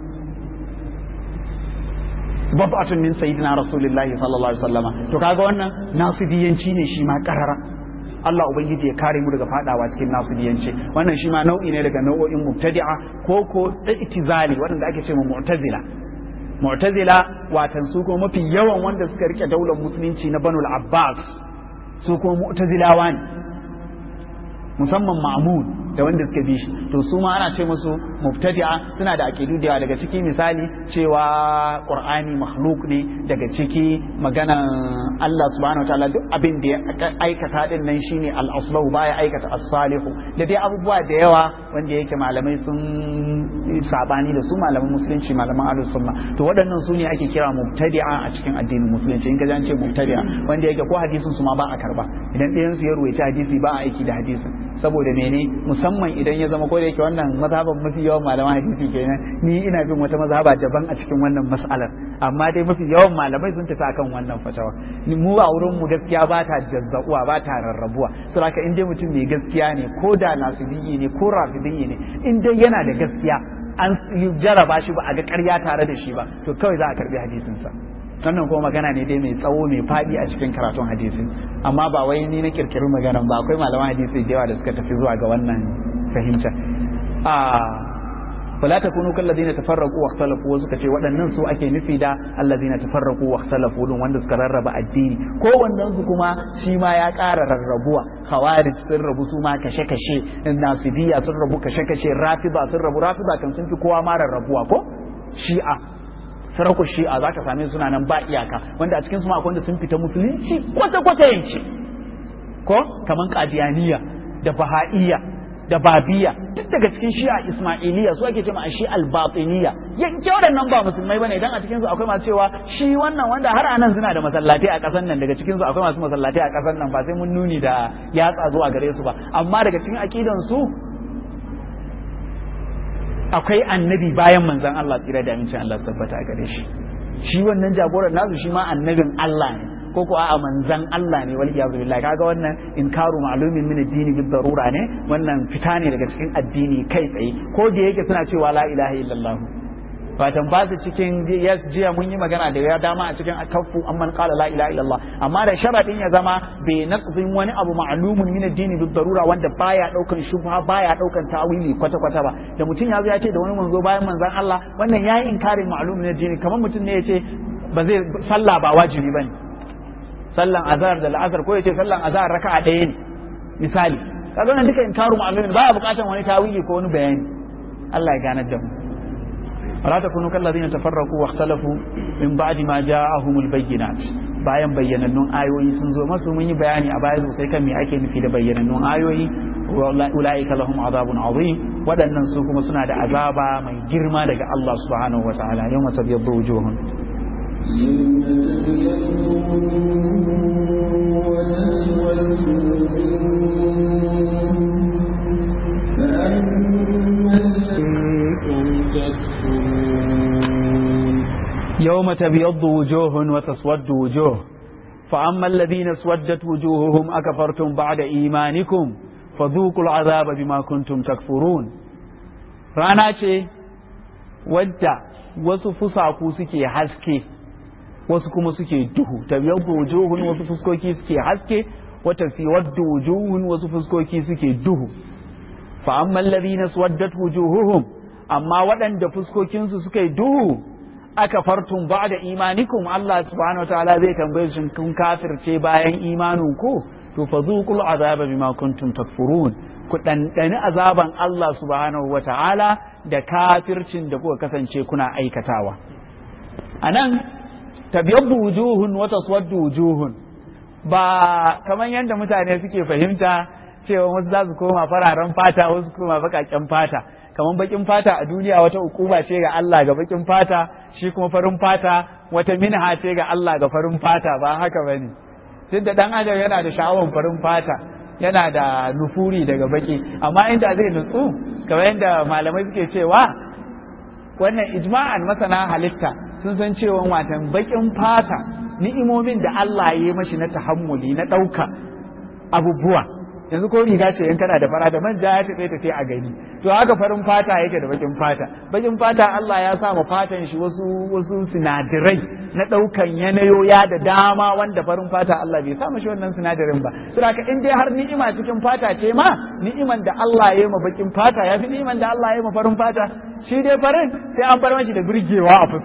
S3: babbatun min sayyidina rasulillahi sallallahu alaihi wasallama to kaga wannan nasibiyanci ne shi ma karara Allah ubangiji ya kare mu daga fadawa cikin nasibiyanci wannan shi ma nau'i ne daga nau'o'in mubtadi'a ko ko itizali wanda ake ce mu'tazila mu'tazila watan su kuma mafi yawan wanda suka rike daular musulunci na banul abbas su kuma mu'tazilawa ne musamman ma'mun da wanda suka bi shi to su ma ana ce musu mubtadi'a suna da aqidu da daga ciki misali cewa qur'ani makhluk ne daga ciki maganan Allah subhanahu wataala duk abin da ya aikata din nan shine al-aslahu baya aikata as-salihu da dai abubuwa da yawa wanda yake malamai sun sabani da su malaman musulunci malaman ahlus sunna to waɗannan su ne ake kira mubtadi'a a cikin addinin musulunci in ka ji an ce mubtadi'a wanda yake ko hadisin su ma ba a karba idan ɗayan su ya ruwaita hadisi ba a aiki da hadisin saboda mene musamman idan ya zama ko da yake wannan mazhaban mafi yawan malaman hadisi kenan ni ina bin wata mazhaba daban a cikin wannan mas'alar amma dai mafi yawan malamai sun tafi akan wannan fatawa mu a wurin mu gaskiya ba ta jazzauwa ba ta rarrabuwa to haka in dai mutum mai gaskiya ne ko da nasibiyyi ne ko rafidiyyi ne in dai yana da gaskiya an jaraba shi ba a ga ƙarya tare da shi ba to kawai za a karbi hadisinsa wannan kuma magana ne dai mai tsawo mai faɗi a cikin karatun hadisi amma ba wai ni na kirkiri maganan ba akwai malaman hadisi da yawa da suka tafi zuwa ga wannan fahimta a fala takunu kal ladina tafarraqu wa ikhtalafu wasu kace waɗannan su ake nufi da alladina tafarraqu wa ikhtalafu dun wanda suka rarraba addini ko wannan su kuma shi ma ya ƙara rarrabuwa khawarij sun rabu su ma kashe kashe nasibiya sun rabu kashe kashe rafida sun rabu rafida kan sun fi kowa ma rarrabuwa ko shi'a sarakun shi'a za ka same suna nan ba iyaka wanda a cikin su akwai wanda sun fita musulunci kwata kwata yanci ko kaman qadiyaniya da baha'iyya da babiya duk daga cikin shi'a ismailiya su ake cewa shi al-batiniya yanke waɗannan ba musulmai bane idan a cikin su akwai masu cewa shi wannan wanda har anan suna da masallatai a ƙasar nan daga cikin su akwai masu masallatai a ƙasar nan ba sai mun nuni da yatsa zuwa gare su ba amma daga cikin aqidan su akwai annabi bayan manzan Allah tsira da amincin Allah tabbata a gare shi shi wannan jagoran nasu shi ma annabin Allah ne ko ko a'a manzan Allah ne wal iyazu billahi kaga wannan inkaru ma'lumin min ad-dini bil darura ne wannan fita ne daga cikin addini kai tsaye ko da yake suna cewa la ilaha illallah fatan ba su cikin jiya mun yi magana da ya dama a cikin kafu amman qala la ilaha illallah amma da sharadin ya zama bai naqzin wani abu ma'lumun min ad-dini bil darura wanda baya daukan shubha baya daukan tawili kwata kwata ba da mutum ya zo ya ce da wani manzo bayan manzon Allah wannan yayi inkarin ma'lumin min ad-dini kamar mutum ne ya ce ba zai sallah ba wajibi bane sallan azhar da la'asar ko ya ce sallan azhar raka'a ɗaya ne misali kaga wannan duka inkaru ma'lumin baya bukatan wani tawili ko wani bayani Allah ya ganar da mu ولا تكونوا كالذين تفرقوا واختلفوا من بعد ما جاءهم البينات bayan bayyanannun ayoyi sun zo masu mun yi bayani a baya sosai kan me ake nufi da bayyanannun ayoyi ulaika lahum azabun azim waɗannan su kuma suna da azaba mai girma daga Allah subhanahu wa ta'ala yawma tabyaddu wujuhun يوم تبيض وجوه وتسود وجوه فأما الذين اسودت وجوههم أكفرتم بعد إيمانكم فذوقوا العذاب بما كنتم تكفرون rana ce wadda wasu fusaku suke haske wasu kuma suke duhu tabyaddu wujuhun wasu fuskoki suke haske wata fi waddu wujuhun wasu fuskoki suke duhu fa amma alladhina swaddat wujuhuhum amma waɗanda fuskokinsu suka yi duhu aka fartun ba da imanikum Allah subhanahu wataala zai tambaye shi kun kafirce bayan imanin ku to fa zuqul azaba bima kuntum takfurun ku dandani azaban Allah subhanahu wataala da kafircin da kuka kasance kuna aikatawa anan tabyabbu wujuhun wa taswaddu wujuhun ba kamar yadda mutane suke fahimta cewa wasu za su koma fararen fata wasu koma baƙaƙen fata kamar bakin fata a duniya wata hukuma ce ga Allah ga bakin fata shi kuma farin fata wata minha ce ga Allah ga farin fata ba haka bane duk da dan adam yana da sha'awan farin fata yana da nufuri daga baki amma inda zai nutsu kamar yadda malamai suke cewa wannan ijma'an masana halitta sun san cewa watan bakin fata ni'imomin da Allah ya yi mashi na tahammuli na ɗauka abubuwa yanzu ko riga ce in kana da fara da manja ya tafi tafi a gani to haka farin fata yake da bakin fata bakin fata Allah ya sa ma fatan shi wasu wasu sinadirai na daukan yanayoya da dama wanda farin fata Allah bai sa mashi wannan sinadarin ba to haka in dai har ni'ima cikin fata ce ma ni'iman da Allah ya yi ma bakin fata ya fi ni'iman da Allah ya yi ma farin fata shi dai farin sai an bar mashi da burgewa a fuska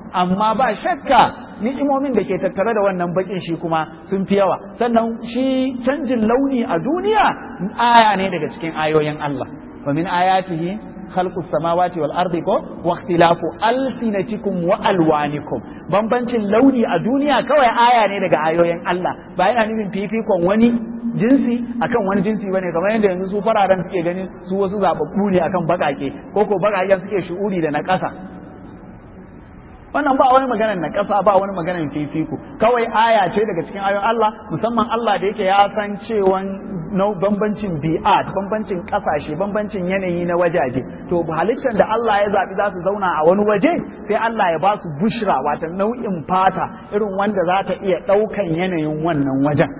S3: amma ba shakka ni'imomin da ke tattare da wannan bakin shi kuma sun fi yawa sannan shi canjin launi a duniya aya ne daga cikin ayoyin Allah wa min ayatihi khalqus samawati wal ardi ko wa ikhtilafu alsinatikum wa alwanikum bambancin launi a duniya kawai aya ne daga ayoyin Allah ba yana nufin fifikon wani jinsi akan wani jinsi bane kamar yadda yanzu su fararen suke ganin su wasu zababbu ne akan bakake ko ko bakaken suke shu'uri da na ƙasa wannan ba wani maganar na ƙasa ba wani maganar fifiko kawai aya ce daga cikin ayoyin Allah musamman Allah da yake ya san cewan bambancin bi'at bambancin ƙasashe bambancin yanayi na wajaje to halittar da Allah ya zaɓi za su zauna a wani waje sai Allah ya ba su bushra wata nau'in fata irin wanda za ta iya ɗaukan yanayin wannan wajen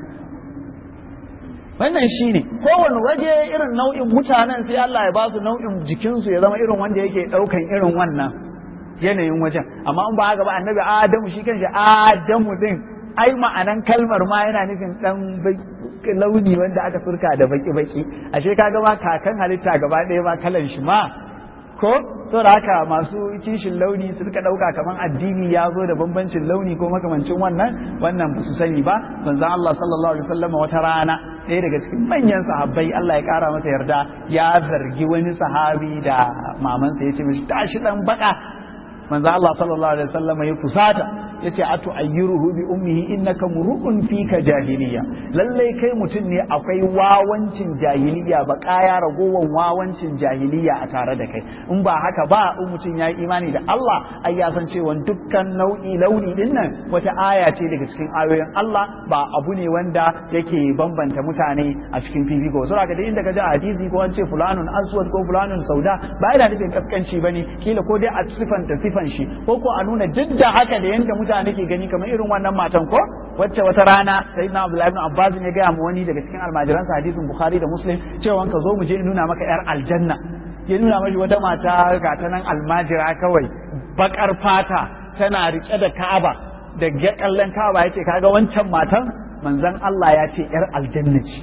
S3: wannan shi ne kowane waje irin nau'in mutanen sai Allah ya ba su nau'in jikinsu ya zama irin wanda yake ɗaukan irin wannan yanayin wajen amma in ba haka ba annabi adamu shi kanshi adamu din ai ma'anan kalmar ma yana nufin dan launi wanda aka surka da baki baki ashe kaga ma kakan halitta gaba ɗaya ma kalan shi ma ko saboda haka masu kishin launi su rika ɗauka kamar addini ya zo da bambancin launi ko makamancin wannan wannan ba su sani ba manzon Allah sallallahu alaihi wasallam wata rana ɗaya daga cikin manyan sahabbai Allah ya kara masa yarda ya zargi wani sahabi da mamansa ya ce mishi tashi dan baka manzo Allah sallallahu alaihi wasallam ya kusata yace atu ayyuruhu bi ummihi innaka muru'un fika jahiliya lalle kai mutum ne akwai wawancin jahiliya ba kaya ragowan wawancin jahiliya a tare da kai in ba haka ba in mutum yayi imani da Allah ai ya san cewa dukkan nau'i launi din nan wata aya ce daga cikin ayoyin Allah ba abu ne wanda yake bambanta mutane a cikin fifiko saboda ka da inda ka ji hadisi ko an ce fulanun aswad ko fulanun sauda ba yana nufin kaskanci bane kila ko dai a sifanta sifan shi ko ko a nuna duk da haka da yanda mutane ke gani kamar irin wannan matan ko wacce wata rana sayyidina abdullahi ibn abbas ne ga mu wani daga cikin almajiransa hadisin bukhari da muslim cewa ka zo mu je in nuna maka yar aljanna ya nuna mashi wata mata ga ta nan almajira kawai bakar fata tana rike da ka'aba da kallon ka'aba yace kaga wancan matan manzon Allah ya ce yar aljanna ce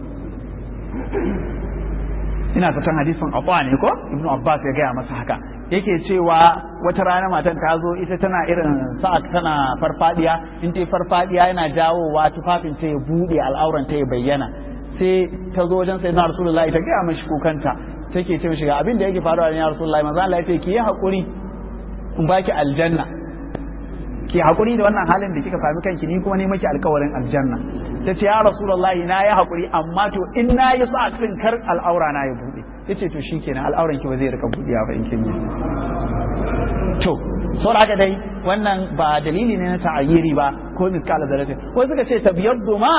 S3: ina fatan hadisin abba ne ko ibnu abbas ya gaya masa haka yake cewa wata rana matan ta zo ita tana irin sa'ad tana farfadiya in ta farfadiya yana jawowa tufafin ta ya bude al'auran ta ya bayyana sai ta zo wajen sayyidina rasulullahi ta gaya mashi kukanta take ce mishi ga abin da yake faruwa ya rasulullahi manzo Allah ya ce ki yi hakuri in baki aljanna ki hakuri da wannan halin da kika sami kanki ni kuma ne maki alkawarin aljanna ta ce ya rasulullahi na yi hakuri amma to in na yi sa din kar al'aura na ya bude yace to shikenan al'auran ki ba zai rika budiya ba in kin yi to sau haka dai wannan ba dalili ne na ta'ayyiri ba ko miskala zaratin ko suka ce tabiyaddu ma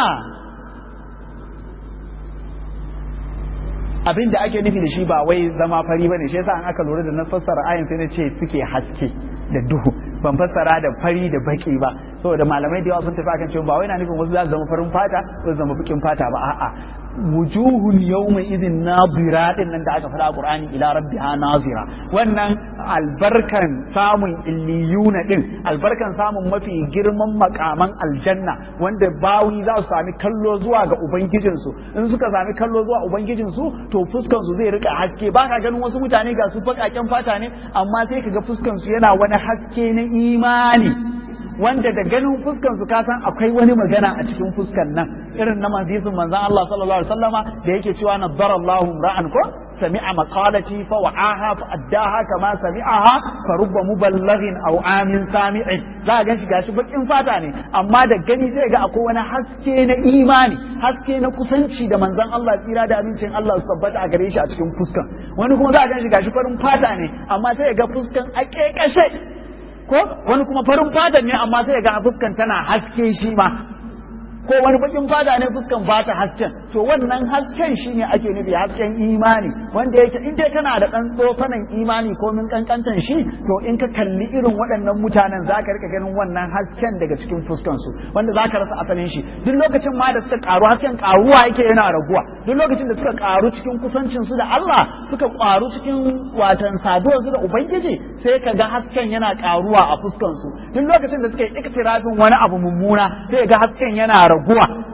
S3: abin da ake nufi da shi ba wai zama fari bane shi yasa an aka lura da na fassara ayin sai na ce suke haske da duhu ban fassara da fari da baki ba saboda malamai da yawa sun tafi akan cewa ba wai na nufin wasu za su zama farin fata ko su zama bakin fata ba a'a wujuhun yawma idin nazira din nan da aka faɗa a Qur'ani ila rabbiha nazira wannan albarkan samun illiyuna din albarkan samun mafi girman makaman aljanna wanda bawi za su sami kallo zuwa ga ubangijinsu in suka sami kallo zuwa ubangijinsu to fuskan su zai rika haske ba ka ganin wasu mutane ga su baƙaƙen fata ne amma sai ka ga fuskan su yana wani haske na imani wanda da ganin fuskan su kasan akwai wani magana a cikin fuskan nan irin na manzisin manzon Allah sallallahu alaihi wasallama da yake cewa nazzara Allahu ra'an ko sami'a maqalati fa wa'aha fa addaha kama sami'aha fa rubba muballighin aw amin sami'in za ga shi gashi bakin fata ne amma da gani zai ga akwai wani haske na imani haske na kusanci da manzon Allah tsira da abincin Allah su tabbata a gare shi a cikin fuskan wani kuma za ga shi gashi farin fata ne amma sai ga fuskan a kekashe ko wani kuma farin fata ne amma sai ga fuskan tana haske shi ma ko wani bakin fata ne fuskan ba ta hasken to wannan hasken shine ake nufi hasken imani wanda yake in dai kana da dan tsofanan imani ko min kankantan shi to in ka kalli irin waɗannan mutanen zaka rika ganin wannan hasken daga cikin fuskan su wanda zaka rasa asalin shi duk lokacin ma da suka karu hasken karuwa yake yana raguwa duk lokacin da suka karu cikin kusancin su da Allah suka karu cikin watan saduwar su da ubangiji sai ka ga hasken yana karuwa a fuskan su duk lokacin da suka yi iktirafin wani abu mummuna sai ga hasken yana raguwa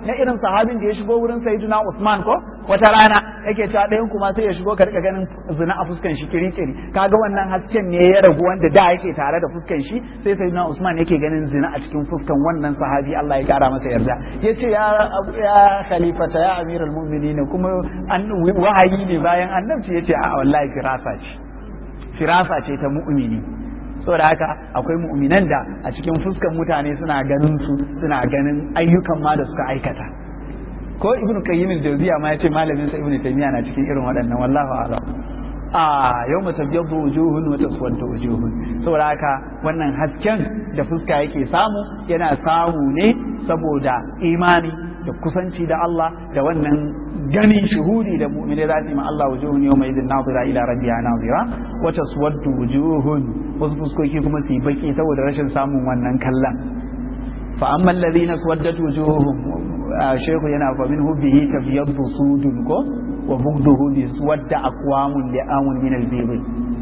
S3: na irin sahabin da ya shigo wurin sayyidina Usman ko wata rana yake cewa ɗayan kuma sai ya shigo ka rika ganin zina a fuskan shi kiri-kiri kaga wannan hasken ne ya ragu wanda da yake tare da fuskan shi sai sayyidina Usman yake ganin zina a cikin fuskan wannan sahabi Allah ya kara masa yarda yace ya ya khalifata ya amiral mu'minin kuma an wahayi ne bayan annabci yace a wallahi firasa ce firasa ce ta mu'mini saboda haka akwai mu'minan da a cikin fuskan mutane suna ganin su suna ganin ayyukan ma da suka aikata ko ibnu qayyim al-jawziya ma yace malamin sa ibnu taymiya na cikin irin waɗannan wallahu a'lam a yau matabyaddu wujuhun wa taswaddu wujuhun saboda haka wannan hasken da fuska yake samu yana samu ne saboda imani da kusanci da Allah da wannan ganin shuhudi da mu'mini za su yi ma Allah wujuhun yau mai idin nazira ila rabbiha nazira wa taswaddu wujuhun wasu fuskoki kuma su yi baki saboda rashin samun wannan kallon fa amma alladhina swaddat wujuhum shehu yana fa min hubbihi tabyaddu sudun ko wa bugduhu bi swadda aqwamun li amun min al-bayt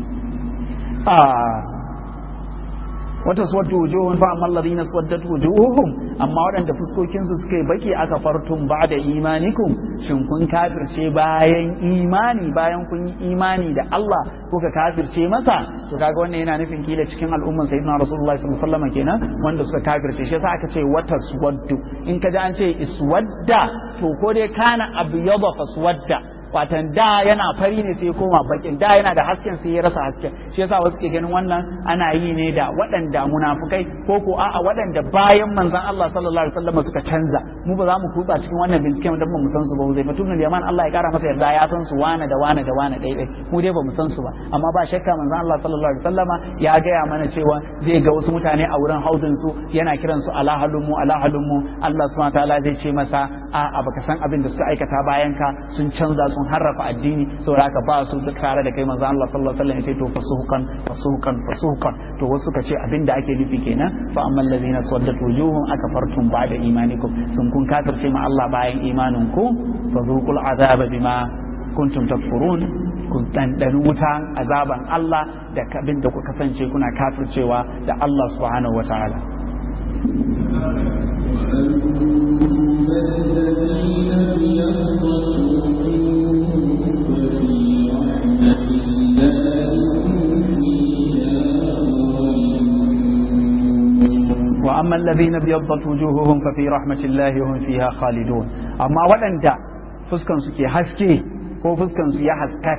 S3: ah wata suwaddu wujuhun fa amma alladhina suwaddat wujuhuhum amma waɗanda fuskokin su suka yi baki aka fartun ba'da imanikum shin kun kafirce bayan imani bayan kun yi imani da Allah kuka kafirce masa to kaga wannan yana nufin kila cikin al'umman sayyidina rasulullahi sallallahu alaihi wasallam kenan wanda suka kafirce shi yasa aka ce wata suwaddu in ka ji an ce iswadda to ko dai kana abyada faswadda watan da yana fari ne sai koma bakin da yana da hasken sai ya rasa hasken shi yasa wasu ke ganin wannan ana yi ne da waɗanda munafukai ko ko a'a waɗanda bayan manzon Allah sallallahu alaihi wasallam suka canza mu ba za mu kutsa cikin wannan binciken da ba mu san su ba zai fatun da yaman Allah ya kara masa yarda ya san su wane da wane da wane dai dai mu dai ba mu san su ba amma ba shakka manzon Allah sallallahu alaihi wasallama ya gaya mana cewa zai ga wasu mutane a wurin haudin su yana kiran su ala halummu ala halummu Allah subhanahu wataala zai ce masa a'a baka san abin da suka aikata bayan ka sun canza sun harrafa addini saboda haka ba su tare da kai manzo Allah sallallahu alaihi wasallam ya ce to fasuhukan fasuhukan fasuhukan to wasu ka ce abinda ake nufi kenan fa ammal ladzina saddat wujuhum akafartum ba'da imanikum sun kun kafirce ma Allah bayan imanin ku fa zuqul azaba bima kuntum takfurun kun dandani wutan azaban Allah da abin da ku kasance kuna kafircewa da Allah subhanahu wataala وأما الذين ابيضت وجوههم ففي رحمة الله هم فيها خالدون أما ودندا فسكن سكي حسكي هو فسكن سكي حسكك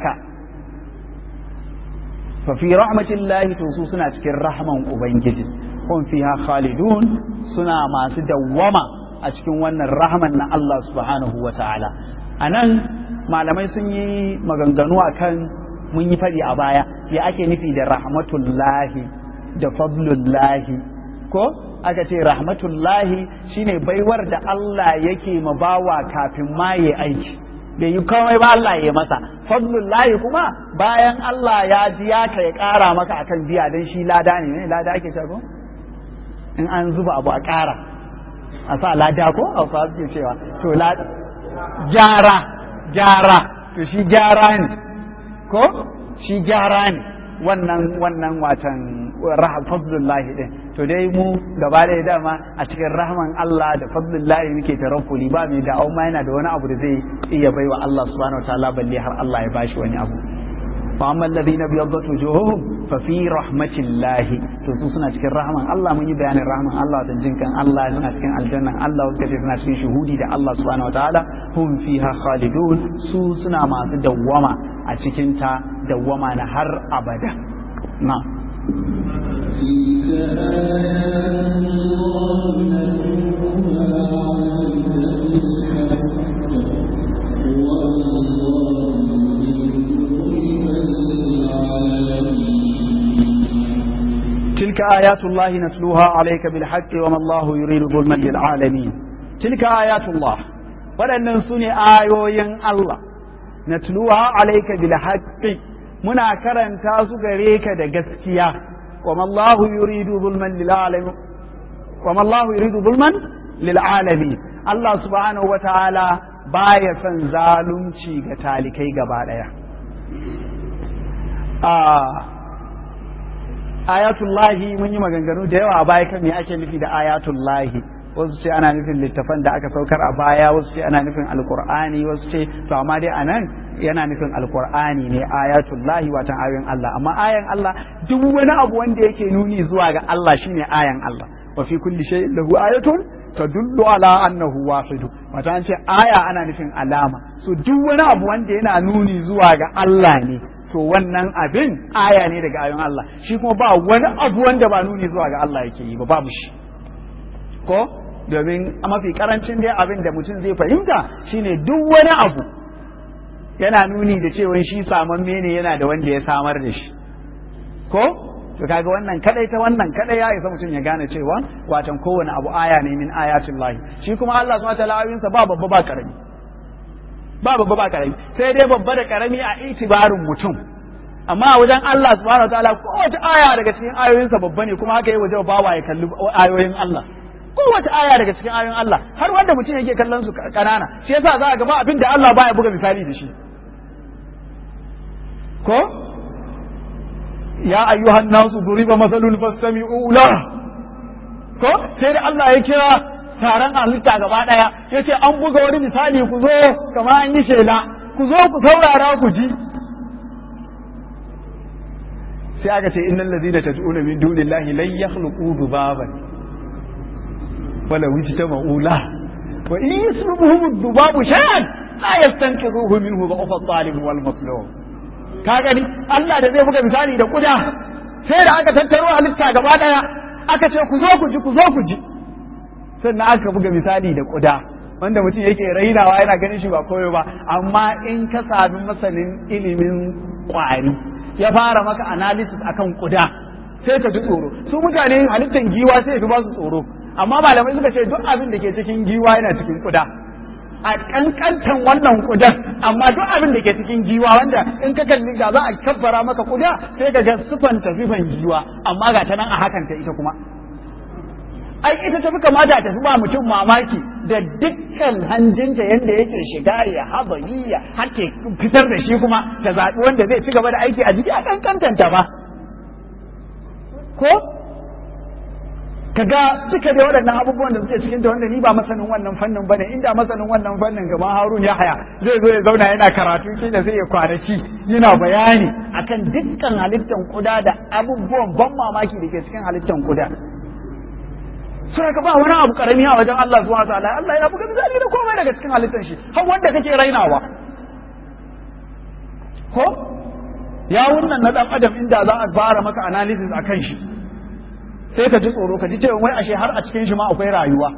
S3: ففي رحمة الله توسوسنا تكي الرحمة وبنجد هم فيها خالدون سنا ما سدوما أتكون ون الرحمة الله سبحانه وتعالى أنا malamai sun yi maganganu a kan mun yi faɗi a baya ya ake nufi da rahmatullahi da fadlullahi ko aka ce rahmatullahi shine baiwar da Allah yake ma bawa kafin ma ya aiki bai yi komai ba Allah ya masa fadlullahi kuma bayan Allah ya ji ya ka ya ƙara maka akan biya dan shi lada ne ne lada ake cewa ko in an zuba abu a ƙara a sa lada ko a fa suke cewa to gyara gyara to shi gyara ne ko shi gyara ne wannan wannan watan fadlullahi din to dai mu gaba ɗaya dama a cikin rahman Allah da fadlullahi muke tarakkuli ba mai da'awa ma yana da wani abu da zai iya baiwa Allah subhanahu wataala balle har Allah ya bashi wani abu fa amma alladhina biyaddat wujuhuhum fa fi rahmatillahi to su suna cikin rahman Allah mun yi bayanin rahman Allah da jinkan Allah suna cikin aljannan Allah wanda ce suna cikin shuhudi da Allah subhanahu wataala hum fiha khalidun su suna masu dawwama a cikin ta dawwama na har abada na تلك آيات الله نتلوها عليك بالحق وما الله يريد ظلما للعالمين تلك آيات الله waɗannan su ne ayoyin Allah na tuluha alaika bil haqqi muna karanta su gare ka da gaskiya wa mallahu yuridu zulman lil alamin wa mallahu yuridu zulman lil alamin Allah subhanahu wa ta'ala baya son zalunci ga talikai gaba daya ayatullahi mun yi maganganu da yawa baya kan me ake nufi da ayatullahi wasu ce ana nufin littafan da aka saukar a baya wasu ce ana nufin alkur'ani wasu ce to amma dai anan yana nufin alkur'ani ne ayatullahi watan ayoyin Allah amma ayan Allah duk wani abu wanda yake nuni zuwa ga Allah shine ayan Allah wa fi kulli shay'in lahu ayatun tadullu ala annahu wahidu wata an ce aya ana nufin alama so duk wani abu wanda yana nuni zuwa ga Allah ne to wannan abin aya ne daga ayoyin Allah shi kuma ba wani abu wanda ba nuni zuwa ga Allah yake yi ba babu shi ko domin a mafi karancin dai abin da mutum zai fahimta shine duk wani abu yana nuni da cewa shi samamme ne yana da wanda ya samar da shi ko to kaga wannan kadai ta wannan kadai ya isa mutum ya gane cewa watan kowane abu aya ne min ayatin lahi shi kuma Allah subhanahu wataala ayoyinsa ba babba ba karami ba babba ba karami sai dai babba da karami a itibarin mutum amma a wajen Allah subhanahu wataala kowace aya daga cikin ayoyinsa babba ne kuma haka yi waje bawa ya kalli ayoyin Allah kowace aya daga cikin ayoyin Allah har wanda mutum yake kallon su kanana shi yasa za a gaba abin da Allah baya buga misali da shi ko ya ayyuhan nasu duriba masalun fastami'u la ko sai da Allah ya kira taron halitta gaba daya yace an buga wani misali ku zo kama an yi shela ku zo ku saurara ku ji sai aka ce innal ladina tad'una min dunillahi lan yakhluqu dubaban wala wujtama'u la wa in yaslubuhum ad-dubabu shay'an la yastanqidhuhu minhu dha'fa at-talib wal matlub ka gani Allah da zai buga misali da kuda sai da aka tattaro halitta gaba daya aka ce ku zo ku ji ku zo ku ji sannan aka buga misali da kuda wanda mutum yake rainawa yana ganin shi ba koyo ba amma in ka sami masanin ilimin kwari ya fara maka analysis akan kuda sai ka ji tsoro su mutane halittan giwa sai ya ba su tsoro amma malamai suka ce duk abin da ke cikin giwa yana cikin kuda a kankantan wannan kudan amma duk abin da ke cikin giwa wanda in ka kalli ga za a kabbara maka kuda sai ka ga sifan tafifan giwa amma ga ta nan a hakan ta ita kuma ai ita tafi kamata ta fi ba mutum mamaki da dukkan hanjinta yadda yake shiga ya habariya har ke fitar da shi kuma ta zaɓi wanda zai ci gaba da aiki a jiki a kankantanta ba ko kaga duka da waɗannan abubuwan da suke cikin ta wanda ni ba masanin wannan fannin bane inda masanin wannan fannin gaban Harun ya haya zai zo ya zauna yana karatu kila sai ya kwanaki yana bayani akan dukkan halittan kuda da abubuwan ban mamaki da ke cikin halittan kuda sai ka ba wani abu karami a wajen Allah subhanahu wataala Allah ya buga misali da komai daga cikin halittan shi har wanda kake rainawa ko ya wannan na dan adam inda za a fara maka analysis akan shi sai ka ji tsoro ka ji cewa wai ashe har a cikin shi ma akwai rayuwa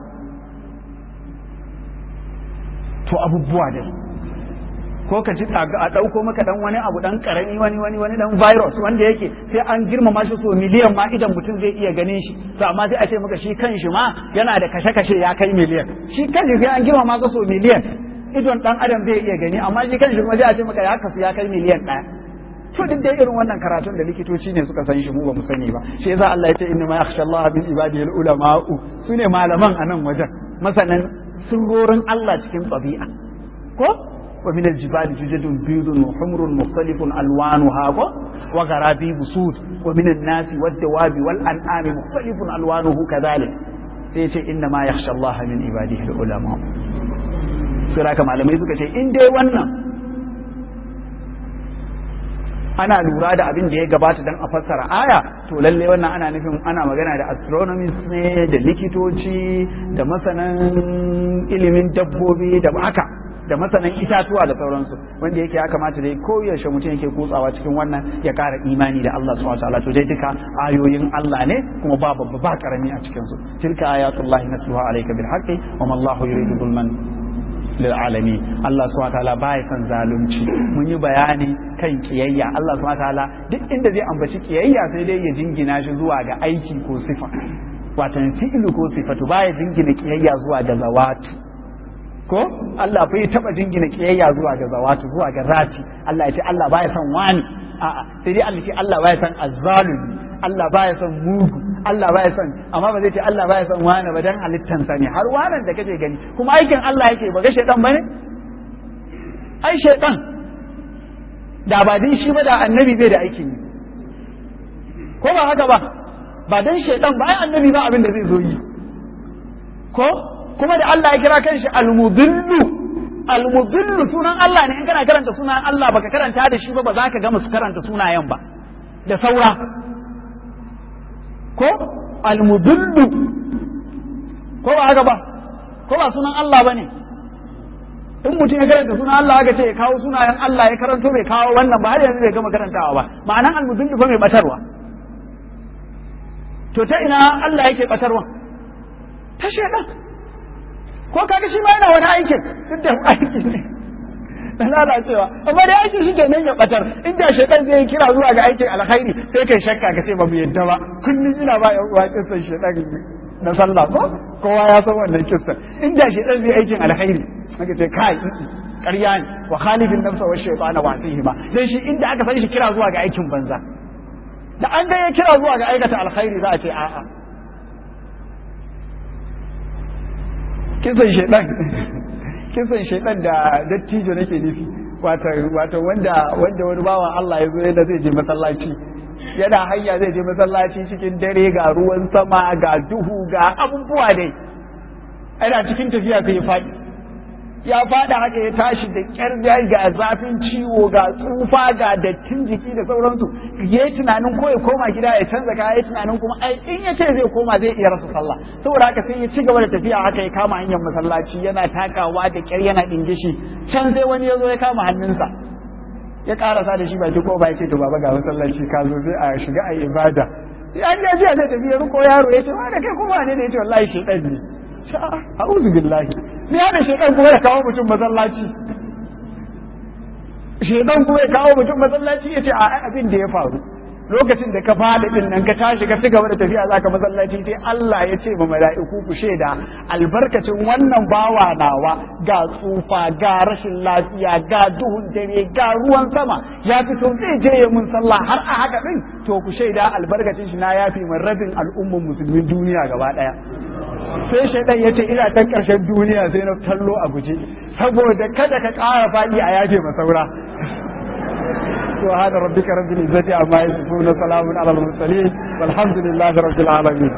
S3: to abubuwa dai ko ka ji a ɗauko maka dan wani abu dan karami wani wani wani dan virus wanda yake sai an girmama shi so miliyan ma idan mutum zai iya ganin shi to amma sai a ce maka shi kan shi ma yana da kashe-kashe ya kai miliyan shi kan shi sai an girmama ka so miliyan idon dan adam zai iya gani amma shi kan shi kuma sai a ce maka ya kasu ya kai miliyan ɗaya to duk dai irin wannan karatun da likitoci ne suka san shi mu ba mu sani ba shi yasa Allah ya ce inna ma yakhsha Allah min ibadihi ulama'u sune malaman a nan wajen masanan surorin Allah cikin tabi'a ko wa min al-jibali jujadun bidun wa humrun mukhtalifun alwanuha ko wa gharabibu sud wa min an-nasi wad-dawabi wal an'ami mukhtalifun alwanuhu kadhalik sai ya ce inna ma yakhsha Allah min ibadihi ulama'u sura malamai suka ce in dai wannan ana lura da abin da ya gabata don a fassara aya to lalle wannan ana nufin ana magana da astronomist ne da likitoci da masanan ilimin dabbobi da haka da masanan itatuwa da sauransu wanda yake ya kamata dai koyaushe mutum yake kutsawa cikin wannan ya ƙara imani da Allah subhanahu wataala to dai duka ayoyin Allah ne kuma ba babba ba karami a cikin su tilka ayatullahi natluha alayka bil haqqi wa ma Allahu yuridu zulman lil'alami Allah subhanahu wataala baya son zalunci mun yi bayani kan kiyayya Allah subhanahu wataala duk inda zai ambaci kiyayya sai dai ya jingina shi zuwa ga aiki ko sifa watan fi'lu ko sifatu baya jingina kiyayya zuwa ga zawatu ko Allah bai taba jingina kiyayya zuwa ga zawatu zuwa ga rati Allah ya ce Allah baya son wani a'a sai dai Allah ce Allah baya son azzalumi Allah baya son mugu Allah baya son amma ba zai ce Allah baya son wani ba dan halittansa ne har wanan da kake gani kuma aikin Allah yake ba ga shaidan bane ai shaidan da ba din shi ba da annabi bai da aikin yi ko ba haka ba ba dan shaidan ba ai annabi ba abin da zai zo yi ko kuma da Allah ya kira kanshi al-mudillu al-mudillu sunan Allah ne in kana karanta sunan Allah baka karanta da shi ba ba za ka gama su karanta sunayen ba da saura ko al-mudillu ko ba haka ba ko ba sunan Allah ba ne in mutum ya karanta sunan Allah aka ce ya kawo sunayen Allah ya karanto bai kawo wannan ba har yanzu bai gama karantawa ba ma'anan al-mudillu ba mai batarwa to ta ina Allah yake batarwa ta shedan ko kaga shi ma yana wani aikin duk da aikin ne da lalacewa amma dai aikin shi kenan ya batar inda shedan zai kira zuwa ga aikin alkhairi sai kai shakka ka ce ba mu yadda ba kullum ina ba yan uwa kisan shedan na sallah ko kowa ya san wannan kisan inda shedan zai aikin alkhairi aka ce kai ƙarya ne wa khalifin nafsa wa shaytana wa ba dan shi inda aka san shi kira zuwa ga aikin banza da an ga ya kira zuwa ga aikata alkhairi za a ce a'a kisan shaidan kisan shaidan da dattijo nake nufi wato wanda wanda wani bawan Allah ya zo yadda zai je masallaci yana hanya zai je masallaci cikin dare ga ruwan sama ga duhu ga abubuwa dai ana cikin tafiya sai ya faɗi ya faɗa haka ya tashi da ƙyar ga zafin ciwo ga tsufa ga dattin jiki da sauransu ya yi tunanin ko ya koma gida ya canza kaya ya tunanin kuma ai in ya ce zai koma zai iya rasa sallah saboda haka sai ya ci gaba da tafiya haka ya kama hanyar masallaci yana takawa da ƙyar yana ɗingishi can sai wani ya zo ya kama hannunsa ya karasa da shi baki ko ba ya ce to baba ga masallaci ka zo sai a shiga a ibada ya ji jiya zai tafi ya riko yaro ya ce wa da kai kuma ne ya ce wallahi shedan ne a'udhu billahi ni hada shedan kuma ya kawo mutum masallaci shedan kuma ya kawo mutum masallaci ya ce a abin da ya faru lokacin da ka faɗi din nan ka tashi ka ci gaba da tafiya zaka masallaci sai Allah ya ce ma mala'iku ku shaida albarkacin wannan bawa nawa ga tsufa ga rashin lafiya ga duhun dare ga ruwan sama ya fito zai je ya mun sallah har a haka din to ku shaida albarkacin shi na yafi min rabin al'umman musulmin duniya gaba daya sai shaidan ya ce ina ta ƙarshen duniya sai na tallo a guje saboda kada ka ƙara faɗi a yafe masaura سبحان ربك رب العزة عما يصفون سلام على المرسلين والحمد لله رب العالمين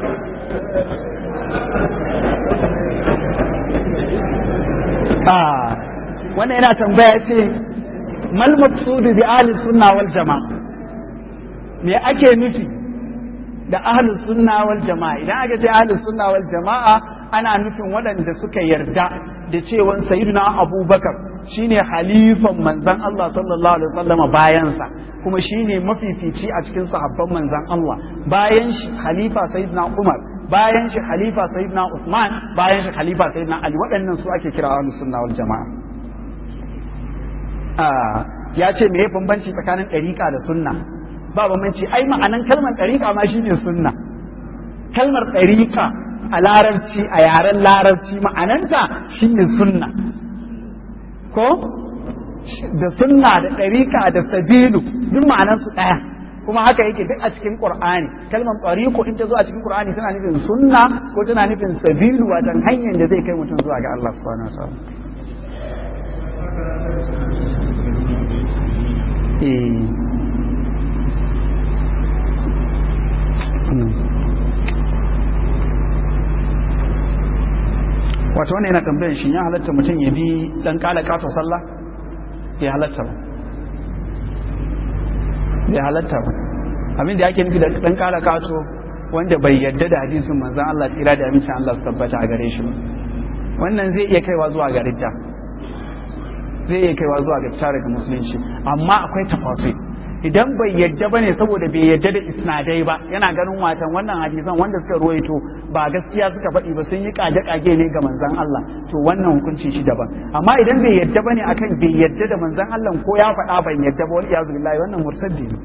S3: آه وانا هنا تنبيه ما المقصود بأهل السنة والجماعة me ake nufi da ahlus sunna wal jama'a idan aka ce ahlus sunna wal jama'a ana nufin waɗanda suka yarda da cewa sayyidina abubakar shine halifan manzan Allah sallallahu alaihi wasallama bayansa kuma shine mafifici a cikin sahabban manzan Allah bayan shi halifa sayyidina Umar bayan shi halifa sayyidina Usman bayan shi halifa sayyidina Ali waɗannan su ake kira ahlus sunna wal jama'a ya ce me bambanci tsakanin ɗariƙa da sunna ba bambanci ai ma'anan kalmar ɗariƙa ma shine sunna kalmar ɗariƙa a larabci a yaren larabci ma'ananta shine sunna ko da sunna da ɗariƙa da sabilu duk ma'anansu ɗaya kuma haka yake duk a cikin qur'ani kalmar ɗariƙo in ta zo a cikin qur'ani tana nufin sunna ko tana nufin sabilu wajen hanyar da zai kai mutum zuwa ga Allah subhanahu wa ta'ala eh wato wannan yana tambayar shi ya halatta mutum ya bi dan kala kato sallah ya halatta ba ya halatta ba abin da yake nufi da dan kala kato wanda bai yadda da hadisin manzon Allah tsira da amincin Allah su tabbata a gare shi wannan zai iya kaiwa zuwa ga ridda zai iya kaiwa zuwa ga fita daga musulunci amma akwai tafasir idan bai yadda ba ne saboda bai yadda da isnadai ba yana ganin watan wannan hadisan wanda suka ruwaito ba gaskiya suka faɗi ba sun yi kage-kage ne ga manzan Allah to wannan hukunci shi daban amma idan bai yadda ba ne akan bai yadda da manzan Allah ko ya faɗa ban yadda ba wani iyazu billahi wannan murtaddi ne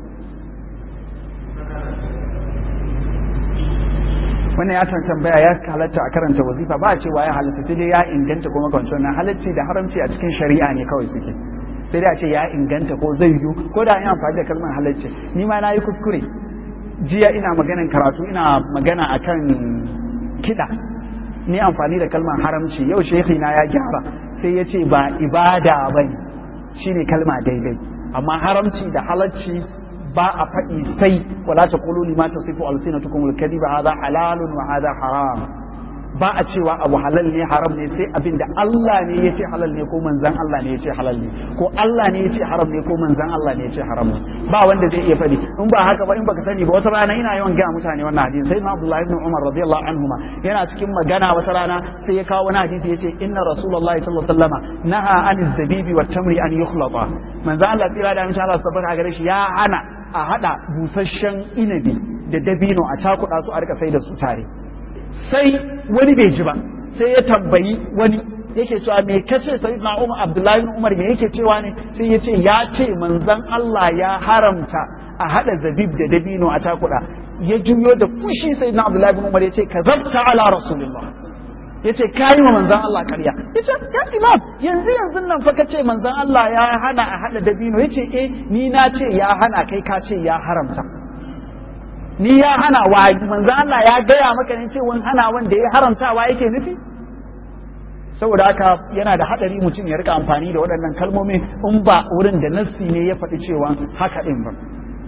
S3: wannan ya tambaya ya halatta a karanta wazifa ba a cewa ya halatta sai dai ya inganta kuma kwanci wannan halacci da haramci a cikin shari'a ne kawai suke sai dai a ce ya inganta ko zai yiwu ko da ina amfani da kalmar halacci ni ma na yi kuskure jiya ina maganan karatu ina magana akan kiɗa ni amfani da kalmar haramci yau shehi na ya gyara sai ya ce ba ibada ba ne shine kalma daidai amma haramci da halacci ba a faɗi sai wala ta kulu lima ta sifu alsinatukum alkadiba hadha halalun wa hadha haram ba a cewa abu halal ne haram ne sai abin da Allah ne ya ce halal ne ko manzan Allah ne ya ce halal ne ko Allah ne ya ce haram ne ko manzan Allah ne ya ce haram ne ba wanda zai iya faɗi in ba haka ba in baka sani ba wata rana ina yawan gaya mutane wannan hadisi sai na Abdullahi ibn Umar radiyallahu anhuma yana cikin magana wata rana sai ya kawo wani hadisi yace inna rasulullahi sallallahu alaihi wasallama naha aniz zabibi wat tamri an yukhlata manzan Allah tsira da insha Allah tabbata gare shi ya hana a hada busasshen inabi da dabino a cakuɗa su a rika sai da su tare sai wani bai ji ba sai ya tambayi wani yake cewa me kace sayyidina Umar Abdullahi bin Umar me yake cewa ne sai ya ce ya ce manzon Allah ya haramta a hada zabib da dabino a takuda ya juyo da fushi sayyidina Abdullahi bin Umar ya ce kazabta ala rasulillah ya ce kayi wa manzon Allah ƙarya ya ce ya imam yanzu yanzu nan fa kace manzon Allah ya hana a hada dabino ya ce eh ni na ce ya hana kai ka ce ya haramta ni ya hana wa manzo Allah ya gaya maka ne cewa hana wanda ya haramtawa yake nufi saboda haka yana da hadari mutum ya rika amfani da waɗannan kalmomi in ba wurin da nassi ne ya faɗi cewa haka ɗin ba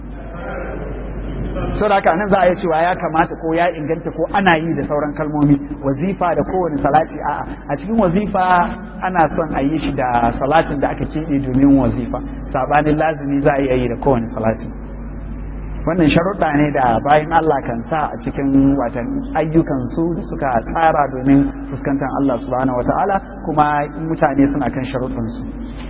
S3: saboda haka nan za a yi cewa ya kamata ko ya inganta ko ana yi da sauran kalmomi wazifa da kowane salati a'a a cikin wazifa ana son a yi shi da salatin da aka keɓe domin wazifa sabanin lazimi za a iya yi da kowane salati wannan sharuɗa ne da bayan Allah kan sa a cikin watan ayyukansu da suka tsara domin fuskantar Allah subhanahu wa ta'ala kuma mutane suna kan sharuɗansu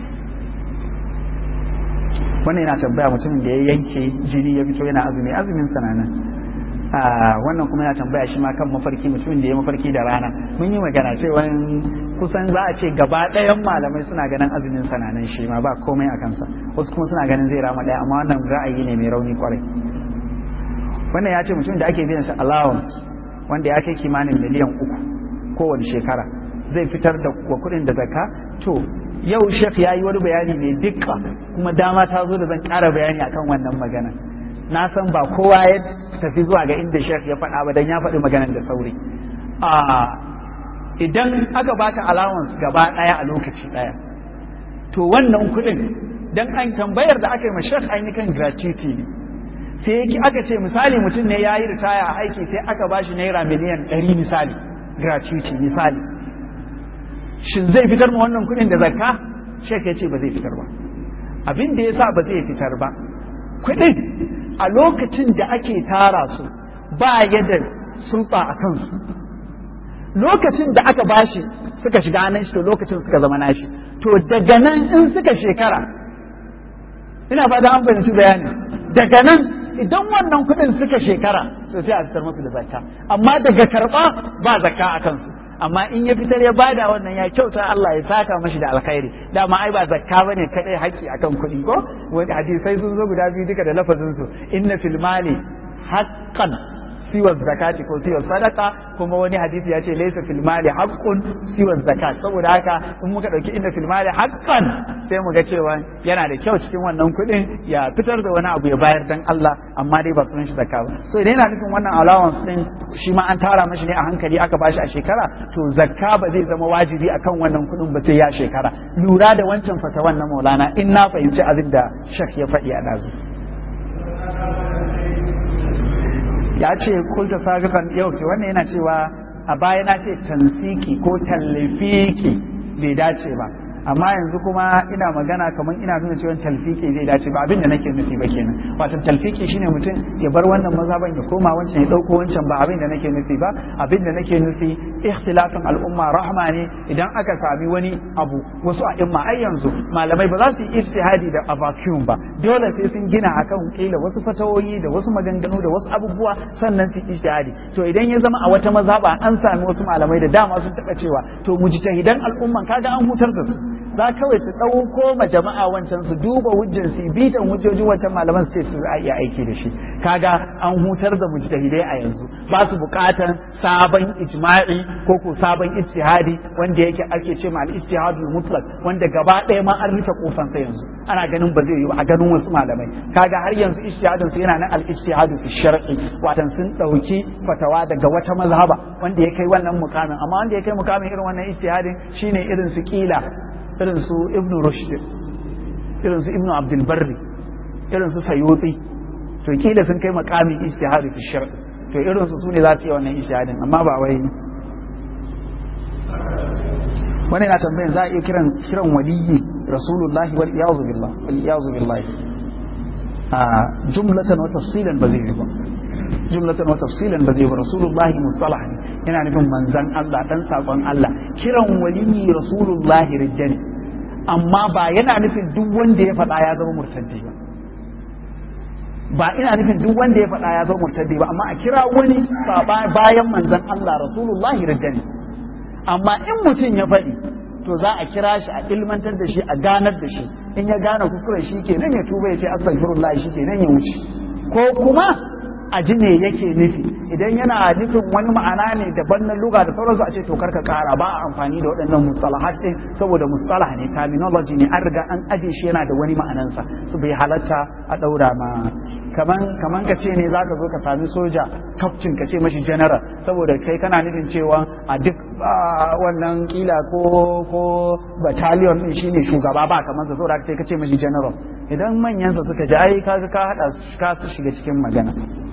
S3: wannan yana tambaya mutumin da ya yanke jini ya fito yana azumi azumin sananan wannan kuma yana tambaya shi ma kan mafarki mutumin da ya mafarki da rana mun yi magana cewa kusan za a ce gaba ɗayan malamai suna ganin azumin sananan shi ma ba komai a kansa wasu kuma suna ganin zai rama ɗaya amma wannan ra'ayi ne mai rauni kwarai wannan ya ce mutum da ake biyan shi allowance wanda ya kai kimanin miliyan uku kowane shekara zai fitar da wa kuɗin da zakka to yau shek ya yi wani bayani mai dukka kuma dama ta zo da zan ƙara bayani akan wannan magana na san ba kowa ya tafi zuwa ga inda shek ya faɗa ba dan ya faɗi maganar da sauri idan aka baka allowance gaba ɗaya a lokaci ɗaya to wannan kuɗin dan an tambayar da aka yi ma shek ainihin gratuity ne sai yake aka ce misali mutum ne ya yi ritaya a aiki sai aka ba shi naira miliyan ɗari misali gratuity misali shin zai fitar ma wannan kuɗin da zakka shek ya ce ba zai fitar ba abin da ya sa ba zai fitar ba kuɗin a lokacin da ake tara su ba ya da sulɓa a kansu lokacin da aka bashi suka shiga nan shi to lokacin suka zama nashi to daga nan in suka shekara ina fata an fahimci bayani daga nan idan wannan kuɗin suka shekara to sai a fitar musu da zakka amma daga karɓa ba zakka a kansu amma in ya fitar ya bada wannan ya kyauta Allah ya saka mashi da alkhairi dama ai ba zakka bane kadai haƙƙi akan kuɗi ko wani hadisai sun zo guda biyu duka da lafazin su inna fil mali haqqan siwa zakati ko siwa sadaka kuma wani hadisi ya ce laysa fil mali haqqun siwa zakat saboda haka in muka dauki inna fil mali haqqan sai mu ga cewa yana da kyau cikin wannan kuɗin ya fitar da wani abu ya bayar dan Allah amma dai ba sunan shi zakka ba so idan yana nufin wannan allowance din shi ma an tara mashi ne a hankali aka bashi a shekara to zakka ba zai zama wajibi akan wannan kuɗin ba sai ya shekara lura da wancan fatawan na Maulana in na fahimci abin da shak ya faɗi a dazu ya ce kulta sabiqan yau ce wannan yana cewa a baya na ce tansiki ko tallafiki bai dace ba amma yanzu kuma ina magana kamar ina nuna cewa talfiki zai dace ba abin da nake nufi ba kenan wato talfiki shine mutum ya bar wannan mazhaban ya koma wancan ya dauko wancan ba abin da nake nufi ba abin da nake nufi ikhtilafin al'umma rahma ne idan aka sami wani abu wasu a imma ai yanzu malamai ba za su yi ijtihadi da vacuum ba dole sai sun gina akan kila wasu fatawoyi da wasu maganganu da wasu abubuwa sannan su ijtihadi to idan ya zama a wata mazhaba an sami wasu malamai da dama sun taba cewa to mujtahidan al'umman kaga an hutar da su za kawai su ɗauko ma jama'a wancan su duba hujjar su bitan hujjojin wancan malaman su ce su iya aiki da shi kaga an hutar da mujtahidai a yanzu ba su buƙatan sabon ijma'i ko ko sabon ijtihadi wanda yake ake ce ma al-ijtihadul mutlaq wanda gaba ɗaya ma an rufe kofan sa yanzu ana ganin ba zai yi a ganin wasu malamai kaga har yanzu ijtihadin su yana nan al-ijtihadu fi shar'i watan sun ɗauki fatawa daga wata mazhaba wanda ya kai wannan mukamin amma wanda ya kai mukamin irin wannan ijtihadin shine irin su kila irin su ibn rushd irin su ibn abdul barri irin su sayuti to kila sun kai makamin ijtihadi fi shar to irin su sune za su yi wannan ijtihadin amma ba wai wani na tambayan za a iya kiran kiran waliyyi rasulullahi wal iyazu billah wal iyazu billahi a jumlatan wa tafsilan ba zai yi ba jumlatan wa tafsilan ba zai yi ba rasulullahi mustalah ne yana nufin manzan Allah dan sakon Allah kiran waliyyi rasulullahi rijjani amma ba yana nufin duk wanda ya faɗa ya zama murtaddi ba ba ina nufin duk wanda ya faɗa ya zama murtaddi ba amma a kira wani bayan manzan Allah rasulullahi rijjani amma in mutum ya faɗi to za a kira shi a ilmantar da shi a ganar da shi in ya gane kuskure shi ke nan ya tuba ya ce astaghfirullah shi ke nan ya wuce ko kuma a ji me yake nufi idan yana nufin wani ma'ana ne daban na luga da sauransu a ce to karka kara ba a amfani da waɗannan mustalahat din saboda mustalah ne terminology ne an riga an aje shi yana da wani ma'anansa su bai halatta a ɗaura ma kaman kaman ka ce ne zaka zo ka sami soja kaftin ka ce mashi general saboda kai kana nufin cewa a duk wannan kila ko ko battalion din shine shugaba ba kamar sa saboda kai ka ce mashi general idan manyansa suka ji ai kaga ka hada ka su shiga cikin magana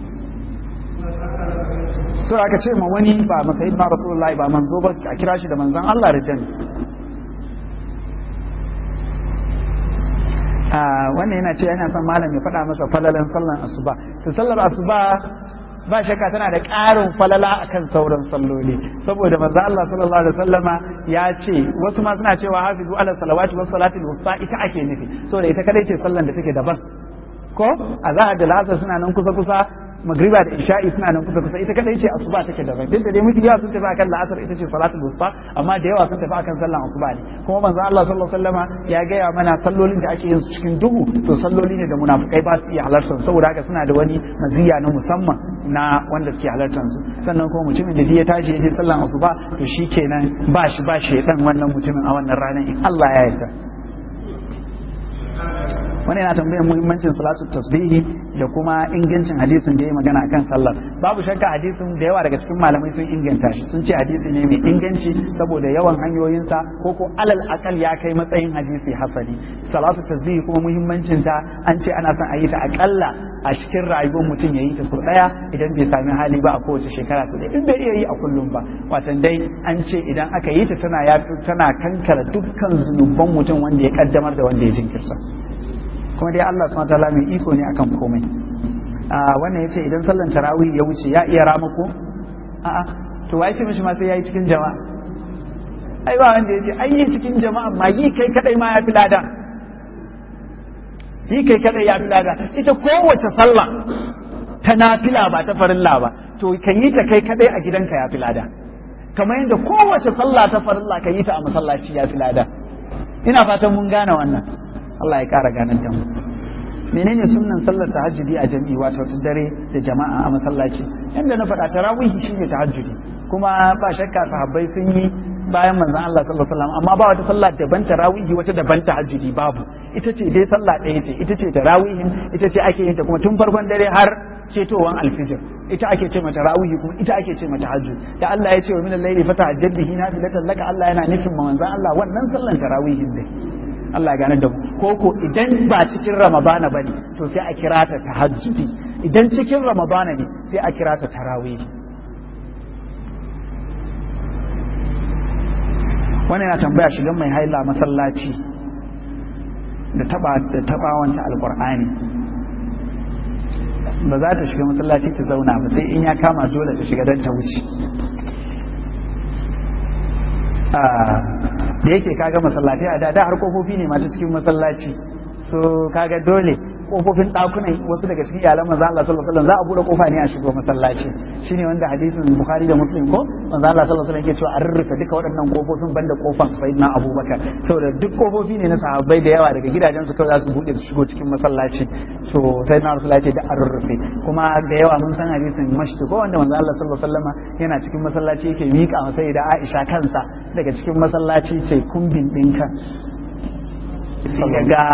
S3: so aka ce ma wani ba masayin na rasulullahi ba manzo ba a kira shi da manzon Allah da jami wannan yana ce yana son malam ya faɗa masa falalan sallan asuba to sallar asuba ba shakka tana da ƙarin falala akan sauran salloli saboda manzo Allah sallallahu alaihi wasallama ya ce wasu ma suna cewa hafizu ala salawati was salati wusta ita ake nufi saboda ita kadai ce sallan da take daban ko a zahar da lasar suna nan kusa kusa magriba da isha'i suna nan kusa kusa ita kadai ce asuba take daban duk da dai muke yawa sun tafi akan la'asar ita ce salatul wusta amma da yawa sun tafi akan sallan asuba ne kuma manzo Allah sallallahu alaihi wasallama ya gaya mana sallolin da ake yin su cikin duhu to salloli ne da munafikai ba su iya halartar saboda haka suna da wani maziya na musamman na wanda suke halartar su sannan kuma mutumin da ya tashi ya je sallan asuba to shikenan ba shi ba shedan wannan mutumin a wannan ranar in Allah ya yarda wani yana tambayar muhimmancin salatu tasbihi da kuma ingancin hadisin da ya magana akan sallar babu shakka hadisin da yawa daga cikin malamai sun inganta shi sun ce hadisi ne mai inganci saboda yawan hanyoyinsa ko ko alal akal ya kai matsayin hadisi hasani salatu tasbihi kuma muhimmancin ta an ce ana son a yi ta akalla a cikin rayuwar mutum ya yi ta sau daya idan bai sami hali ba a kowace shekara sau in bai iya yi a kullum ba watan dai an ce idan aka yi ta tana tana kankara dukkan zunuban mutum wanda ya kaddamar da wanda ya jinkirta kuma dai Allah subhanahu wataala mai iko ne akan komai a wannan yace idan sallan tarawih ya wuce ya iya ramako a'a to wai ce mishi ma sai yayi cikin jama'a ai ba wanda yace ai yi cikin jama'a ma yi kai kadai ma ya fi lada yi kai kadai ya fi lada ita kowace sallah ta nafila ba ta farilla ba to ka yi ta kai kadai a gidanka ya fi lada kamar yadda kowace sallah ta farilla ka yi ta a masallaci ya fi lada ina fatan mun gane wannan Allah ya ƙara ganin ta menene sunnan sallar tahajjudi a jami'i wato ta dare da jama'a a masallaci yanda na faɗa tarawihi shine tahajjudi kuma ba shakka sahabbai sun yi bayan manzon Allah sallallahu alaihi wasallam amma ba wata sallah daban tarawihi wata daban tahajjudi babu ita ce dai sallah ɗaya ce ita ce tarawihin ita ce ake yin ta kuma tun farkon dare har cetowan alfijir ita ake ce mata rawihi kuma ita ake ce mata hajji da Allah ya ce wa minal layli fatahajjad bihi nafilatan laka Allah yana nufin ma manzon Allah wannan sallan tarawihin ne Allah ya gane da mu ko ko idan ba cikin ramadana bane to sai a kira ta tahajjudi idan cikin ramadana ne sai a kira ta tarawih wannan yana tambaya shigan mai haila masallaci da taba da tabawanta alqur'ani ba za ta shiga masallaci ta zauna ba sai in ya kama dole ta shiga don ta wuce da yake kaga masallatai a da har kofofi ne mata cikin masallaci so kaga dole kofofin ɗakunan wasu daga cikin iyalan manzo Allah sallallahu alaihi wasallam za a bude kofa ne a shigo masallaci shine wanda hadisin Bukhari da Muslim ko manzo Allah sallallahu alaihi wasallam yake cewa an rurrufe duka waɗannan kofofin banda kofan Sayyidina Abubakar saboda duk kofofi ne na sahabbai da yawa daga gidajen su kawai za su bude su shigo cikin masallaci so Sayyidina Rasulullah ce da an rurrufe kuma da yawa mun san hadisin mashti ko wanda manzo Allah sallallahu alaihi wasallam yana cikin masallaci yake mika masa da Aisha kansa daga cikin masallaci ce kumbin ɗinka ga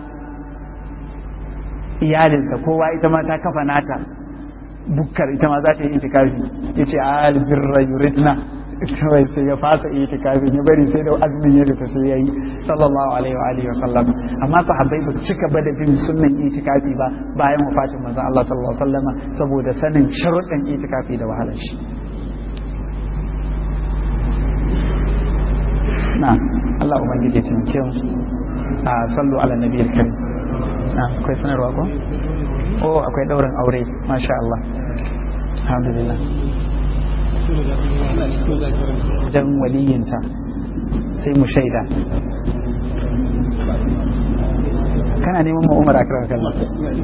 S3: iyalinsa kowa ita ma ta kafa nata bukkar ita ma za ta yi itikafi ya ce albirra yuridna kawai sai ya fasa itikafi ya bari sai da azumin ya rufe sai ya yi sallallahu alaihi wa alihi wa sallam amma sahabbai ba su cika ba da bin sunnan itikafi ba bayan wafatin manzon Allah sallallahu alaihi wa sallama saboda sanin sharuɗan itikafi da wahalar shi na Allah ubangiji ya taimake mu a sallu ala nabiyil karim na akwai sanarwa ko oh akwai daurin aure masha Allah alhamdulillah jan waliyinta sai mu shaida kana neman ma umar akrar kallon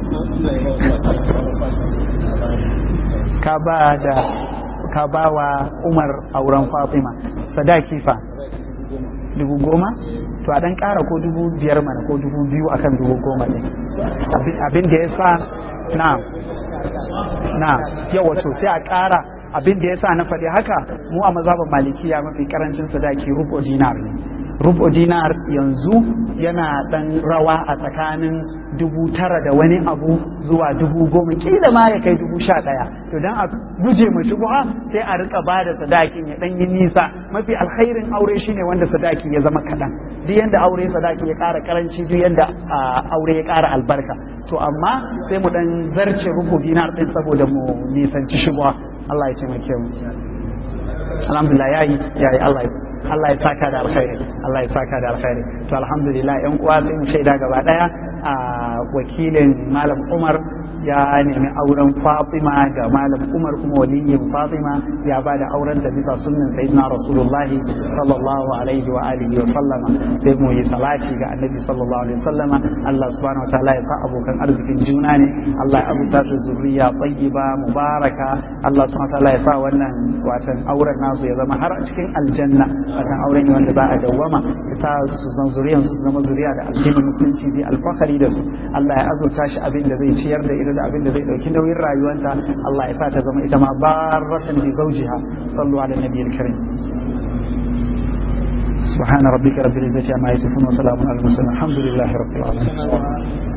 S3: ka ba da ka ba wa umar auren fatima sadaki fa dubu goma to a dan kara ko dubu biyar mana ko dubu biyu akan dubu goma ne abin da ya sa na na yawa to sai a kara abin da ya sa na faɗi haka mu a mazhabin malikiya mafi karancin sadaki rubo dinar ne rubo dinar yanzu yana dan rawa a tsakanin dubu tara da wani abu zuwa dubu goma kila ma ya kai dubu sha ɗaya to dan a guje mu shubuha sai a rika ba da sadakin ya dan yi nisa mafi alkhairin aure shine wanda sadaki ya zama kaɗan duk yanda aure sadaki ya ƙara karanci duk yanda aure ya ƙara albarka to amma sai mu dan zarce rubu dinar din saboda mu nisanci shubuha Allah ya taimake mu alhamdulillah yayi yayi Allah ya Allah ya saka da alkhairi Allah ya saka da alkhairi to alhamdulillah yan uwa sai mu shaida gaba daya a wakilin malam Umar ya nemi auren Fatima ga malam Umar kuma waliyin Fatima ya ba da auren da bisa sunnan sayyidina Rasulullahi sallallahu alaihi wa alihi wa sallama sai mu yi salati ga annabi sallallahu alaihi wa sallama Allah subhanahu wa ta'ala ya sa abokan arzikin juna ne Allah ya abuta su zuriya tayyiba mubaraka Allah subhanahu wa ta'ala ya sa wannan watan auren nasu ya zama har a cikin aljanna watan auren ne wanda za a dawwama ya sa su zan zuriyan su zama zuriya da addinin musulunci bi alfahari da su Allah ya azurta shi abin da zai ciyar da ita da abin da zai dauki nauyin rayuwanta Allah ya sa ta zama ita ma barratan bi zawjiha sallu ala nabiyil karim سبحان ربك رب العزة عما يصفون وسلام على المرسلين الحمد لله رب العالمين